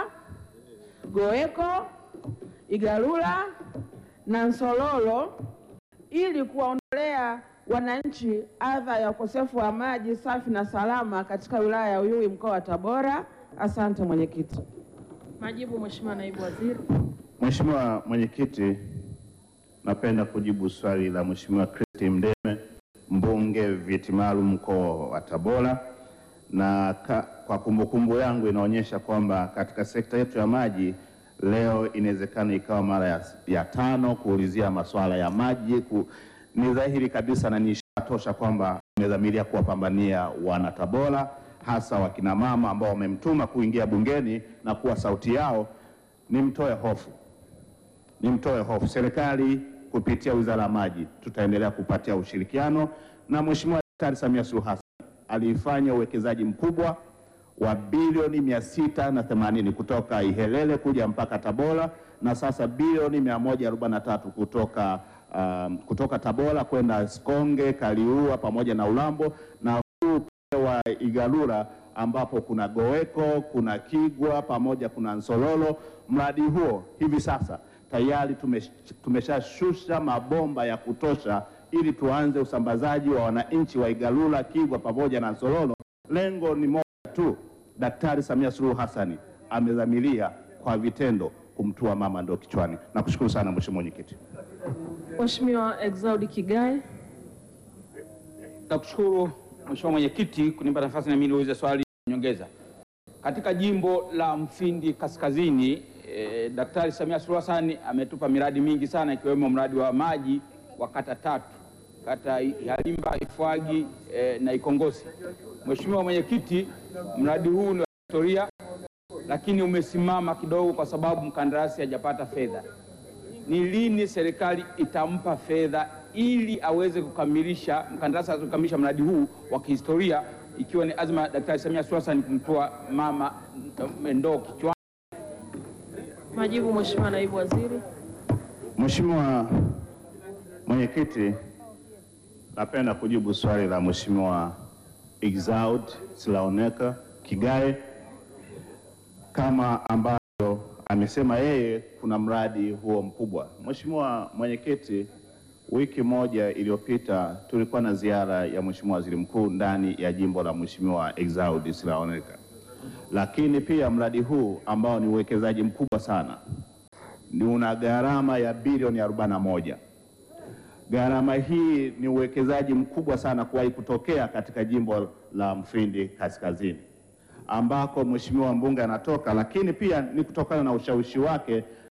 C: Goeko, Igalula na Nsololo ili kuwaondolea wananchi adha ya ukosefu wa maji safi na salama katika wilaya ya Uyui mkoa wa Tabora. Asante mwenyekiti.
B: Majibu Mheshimiwa Naibu Waziri.
Q: Mheshimiwa Mwenyekiti, napenda kujibu swali la Mheshimiwa Christine Mdeme, mbunge viti maalum mkoa wa Tabora, na ka, kwa kumbukumbu yangu inaonyesha kwamba katika sekta yetu ya maji leo inawezekana ikawa mara ya, ya tano kuulizia masuala ya maji ku, ni dhahiri kabisa na ni ishara tosha kwamba imedhamiria kuwapambania wana Tabora hasa wakina mama ambao wamemtuma kuingia bungeni na kuwa sauti yao. Nimtoe hofu, nimtoe hofu. Serikali kupitia Wizara ya Maji tutaendelea kupatia ushirikiano, na Mheshimiwa Daktari Samia Suluhu Hassan alifanya uwekezaji mkubwa wa bilioni mia sita na themanini kutoka Ihelele kuja mpaka Tabora na sasa bilioni mia moja arobaini na tatu kutoka, um, kutoka Tabora kwenda Sikonge, Kaliua pamoja na Ulambo na huu pia wa Igalula ambapo kuna Goweko, kuna Kigwa pamoja kuna Nsololo. Mradi huo hivi sasa tayari tumesh- tumeshashusha mabomba ya kutosha ili tuanze usambazaji wa wananchi wa Igalula, Kigwa pamoja na Nsololo. Lengo ni moja tu, Daktari Samia Suluhu Hassan amedhamiria kwa vitendo kumtua mama ndo kichwani. Nakushukuru sana Mheshimiwa Mwenyekiti.
B: Mheshimiwa Exaudi Kigae.
E: Nakushukuru Mheshimiwa Mwenyekiti kunipa nafasi na mimi niulize swali nyongeza. Katika jimbo la Mfindi Kaskazini, eh, Daktari Samia Suluhu Hassan ametupa miradi mingi sana ikiwemo mradi wa maji wa kata tatu, kata Ihalimba, Ifwagi eh, na Ikongosi. Mheshimiwa Mwenyekiti, mradi huu ni wa historia lakini umesimama kidogo kwa sababu mkandarasi hajapata fedha. Ni lini serikali itampa fedha ili aweze kukamilisha mkandarasi aweze kukamilisha mradi huu wa kihistoria, ikiwa ni azma ya Daktari Samia Suluhu Hassan kumtoa mama ndoo kichwani?
B: Majibu Mheshimiwa Naibu Waziri.
Q: Mheshimiwa Mwenyekiti, napenda kujibu swali la Mheshimiwa Exaud Silaoneka Kigae kama ambavyo amesema yeye kuna mradi huo mkubwa. Mheshimiwa Mwenyekiti, wiki moja iliyopita tulikuwa na ziara ya Mheshimiwa Waziri Mkuu ndani ya jimbo la Mheshimiwa Exaud Silaoneka, lakini pia mradi huu ambao ni uwekezaji mkubwa sana ni una gharama ya bilioni 41. Gharama hii ni uwekezaji mkubwa sana kuwahi kutokea katika jimbo la Mfindi Kaskazini ambako mheshimiwa mbunge anatoka, lakini pia ni kutokana na ushawishi wake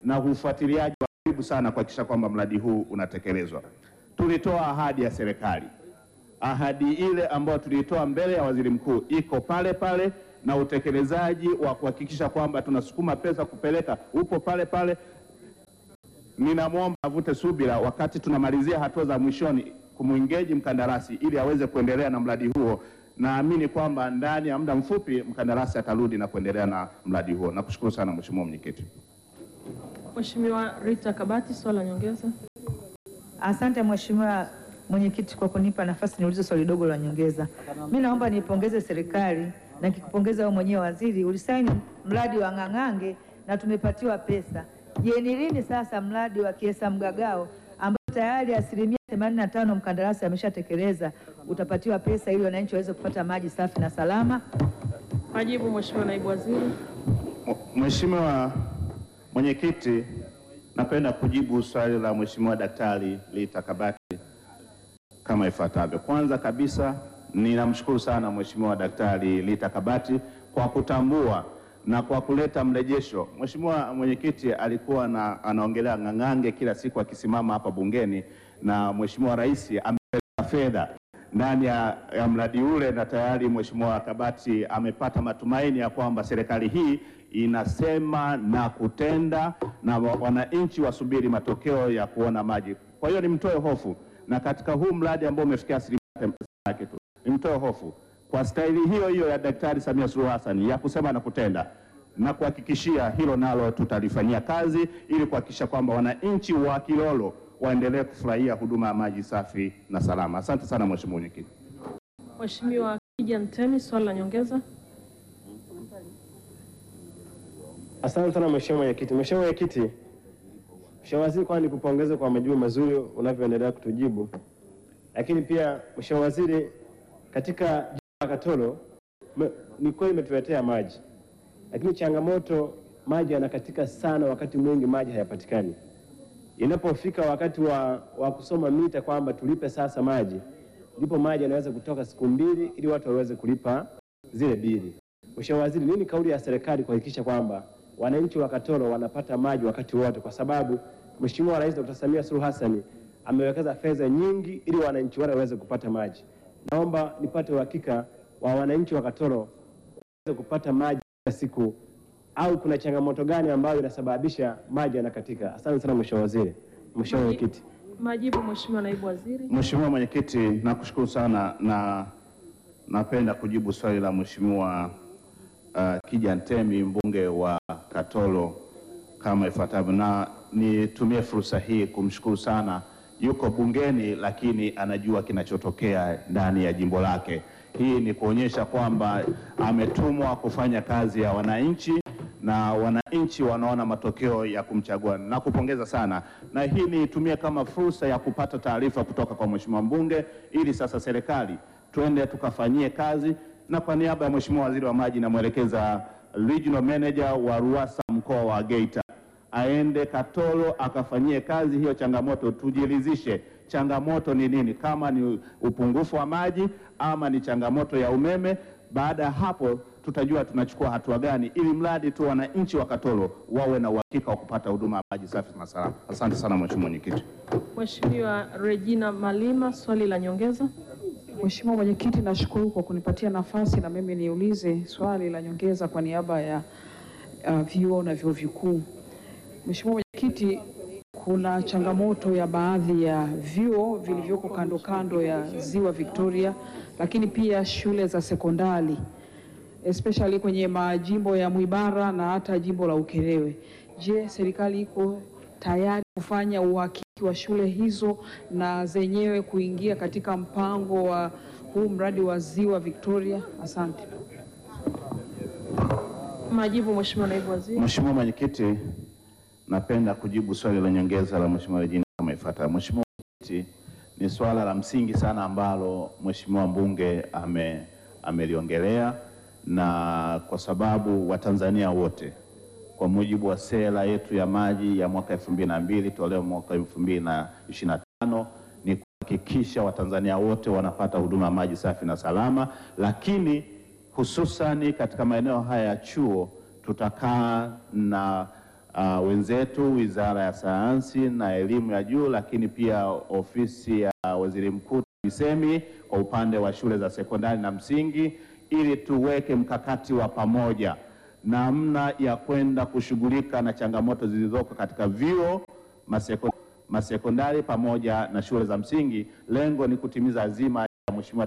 U: na ufuatiliaji wa karibu sana kuhakikisha kwamba mradi huu unatekelezwa. Tulitoa ahadi ya serikali, ahadi ile ambayo tuliitoa mbele ya waziri mkuu iko pale pale, na utekelezaji wa kuhakikisha kwamba tunasukuma pesa kupeleka upo pale pale. Ninamwomba avute subira wakati tunamalizia hatua za mwishoni kumwingeji mkandarasi ili aweze kuendelea na mradi huo. Naamini kwamba ndani ya muda mfupi mkandarasi atarudi na kuendelea na mradi huo. Nakushukuru sana Mheshimiwa Mwenyekiti.
B: Mheshimiwa Rita Kabati, swali la nyongeza.
F: Asante Mheshimiwa Mwenyekiti kwa kunipa nafasi niulize swali dogo la nyongeza. Mimi naomba nipongeze serikali na nikikupongeza wewe mwenyewe waziri, ulisaini mradi wa Ng'ang'ange na tumepatiwa pesa. Je, ni lini sasa mradi wa Kiesa Mgagao ambao tayari asilimia 85 mkandarasi ameshatekeleza utapatiwa pesa ili wananchi waweze kupata maji safi na salama?
B: Majibu Mheshimiwa Naibu Waziri.
U: Mheshimiwa Mwenyekiti, napenda kujibu swali la Mheshimiwa Daktari Lita Kabati kama ifuatavyo. Kwanza kabisa, ninamshukuru sana Mheshimiwa Daktari Lita Kabati kwa kutambua na kwa kuleta mrejesho. Mheshimiwa Mwenyekiti alikuwa na, anaongelea Ng'ang'ange kila siku akisimama hapa bungeni na Mheshimiwa Rais amepeleka fedha ndani ya, ya mradi ule na tayari Mheshimiwa Kabati amepata matumaini ya kwamba serikali hii inasema na kutenda na wa- wananchi wasubiri matokeo ya kuona maji. Kwa hiyo nimtoe hofu, na katika huu mradi ambao umefikia asilimia themanini yake tu, nimtoe hofu kwa staili hiyo hiyo ya Daktari Samia Suluhu Hassan ya kusema na kutenda na kuhakikishia hilo nalo tutalifanyia kazi ili kuhakikisha kwamba wananchi wa Kilolo waendelee kufurahia huduma ya maji safi na salama. Asante sana Mheshimiwa Mwenyekiti.
B: Mheshimiwa Kija Ntemi, swali la nyongeza.
G: Asante sana Mheshimiwa Mwenyekiti. Mheshimiwa Mwenyekiti, Mheshimiwa Waziri, kwanza nikupongeze kwa majibu mazuri unavyoendelea kutujibu, lakini pia Mheshimiwa Waziri, katika jimbo la Katoro me- ni kweli imetuletea maji, lakini changamoto maji yanakatika sana, wakati mwingi maji hayapatikani. Inapofika wakati wa, wa kusoma mita kwamba tulipe sasa maji, ndipo maji yanaweza kutoka siku mbili ili watu waweze kulipa zile bili. Mheshimiwa Waziri, nini kauli ya serikali kuhakikisha kwamba wananchi wa Katoro wanapata maji wakati wote, kwa sababu Mheshimiwa Rais Dr. Samia Suluhu Hassan amewekeza fedha nyingi ili wananchi wale waweze kupata maji. Naomba nipate uhakika wa wananchi wa Katoro waweze kupata maji kila siku, au kuna changamoto gani ambayo inasababisha maji yanakatika? Asante sana Mheshimiwa Waziri. Mheshimiwa Mwenyekiti.
B: Majibu Mheshimiwa Naibu Waziri.
U: Mheshimiwa Mwenyekiti, nakushukuru sana na napenda kujibu swali la Mheshimiwa uh, Kija Ntemi mbunge wa Katoro kama ifuatavyo, na nitumie fursa hii kumshukuru sana. Yuko bungeni lakini anajua kinachotokea ndani ya jimbo lake. Hii ni kuonyesha kwamba ametumwa kufanya kazi ya wananchi na wananchi wanaona matokeo ya kumchagua. Nakupongeza sana, na hii niitumie kama fursa ya kupata taarifa kutoka kwa mheshimiwa mbunge, ili sasa serikali twende tukafanyie kazi, na kwa niaba ya mheshimiwa waziri wa maji namwelekeza regional manager wa RUWASA mkoa wa Geita aende Katoro akafanyie kazi hiyo changamoto, tujiridhishe changamoto ni nini, kama ni upungufu wa maji ama ni changamoto ya umeme. Baada ya hapo tutajua tunachukua hatua gani, ili mradi tu wananchi wa Katoro wawe na uhakika wa kupata huduma ya maji safi na salama. Asante sana mheshimiwa mwenyekiti.
B: Mheshimiwa Regina Malima, swali la nyongeza.
R: Mheshimiwa Mwenyekiti, nashukuru kwa kunipatia nafasi na mimi niulize swali la nyongeza kwa niaba ya uh, vyuo na vyuo vikuu. Mheshimiwa Mwenyekiti, kuna changamoto ya baadhi ya vyuo vilivyoko kando kando ya Ziwa Victoria, lakini pia shule za sekondari especially kwenye majimbo ya Mwibara na hata jimbo la Ukerewe. Je, serikali iko tayari kufanya uhakiki wa shule hizo na zenyewe kuingia katika mpango wa huu mradi wa Ziwa Victoria? Asante.
B: Majibu Mheshimiwa Naibu Waziri.
U: Mheshimiwa Mwenyekiti, napenda kujibu swali la nyongeza la Mheshimiwa Regina kama ifuatavyo. Mheshimiwa Mwenyekiti, ni swala la msingi sana ambalo Mheshimiwa mbunge ame ameliongelea na kwa sababu Watanzania wote kwa mujibu wa sera yetu ya maji ya mwaka elfu mbili na mbili toleo mwaka elfu mbili na ishirini na tano ni kuhakikisha Watanzania wote wanapata huduma ya maji safi na salama, lakini hususani katika maeneo haya ya chuo tutakaa na
A: uh, wenzetu Wizara ya Sayansi na Elimu ya Juu, lakini pia ofisi ya Waziri Mkuu TAMISEMI kwa upande wa shule za sekondari na msingi, ili tuweke mkakati wa pamoja namna ya kwenda kushughulika na changamoto zilizoko katika vyuo maseko, masekondari pamoja na shule za msingi. Lengo ni kutimiza azima ya Mheshimiwa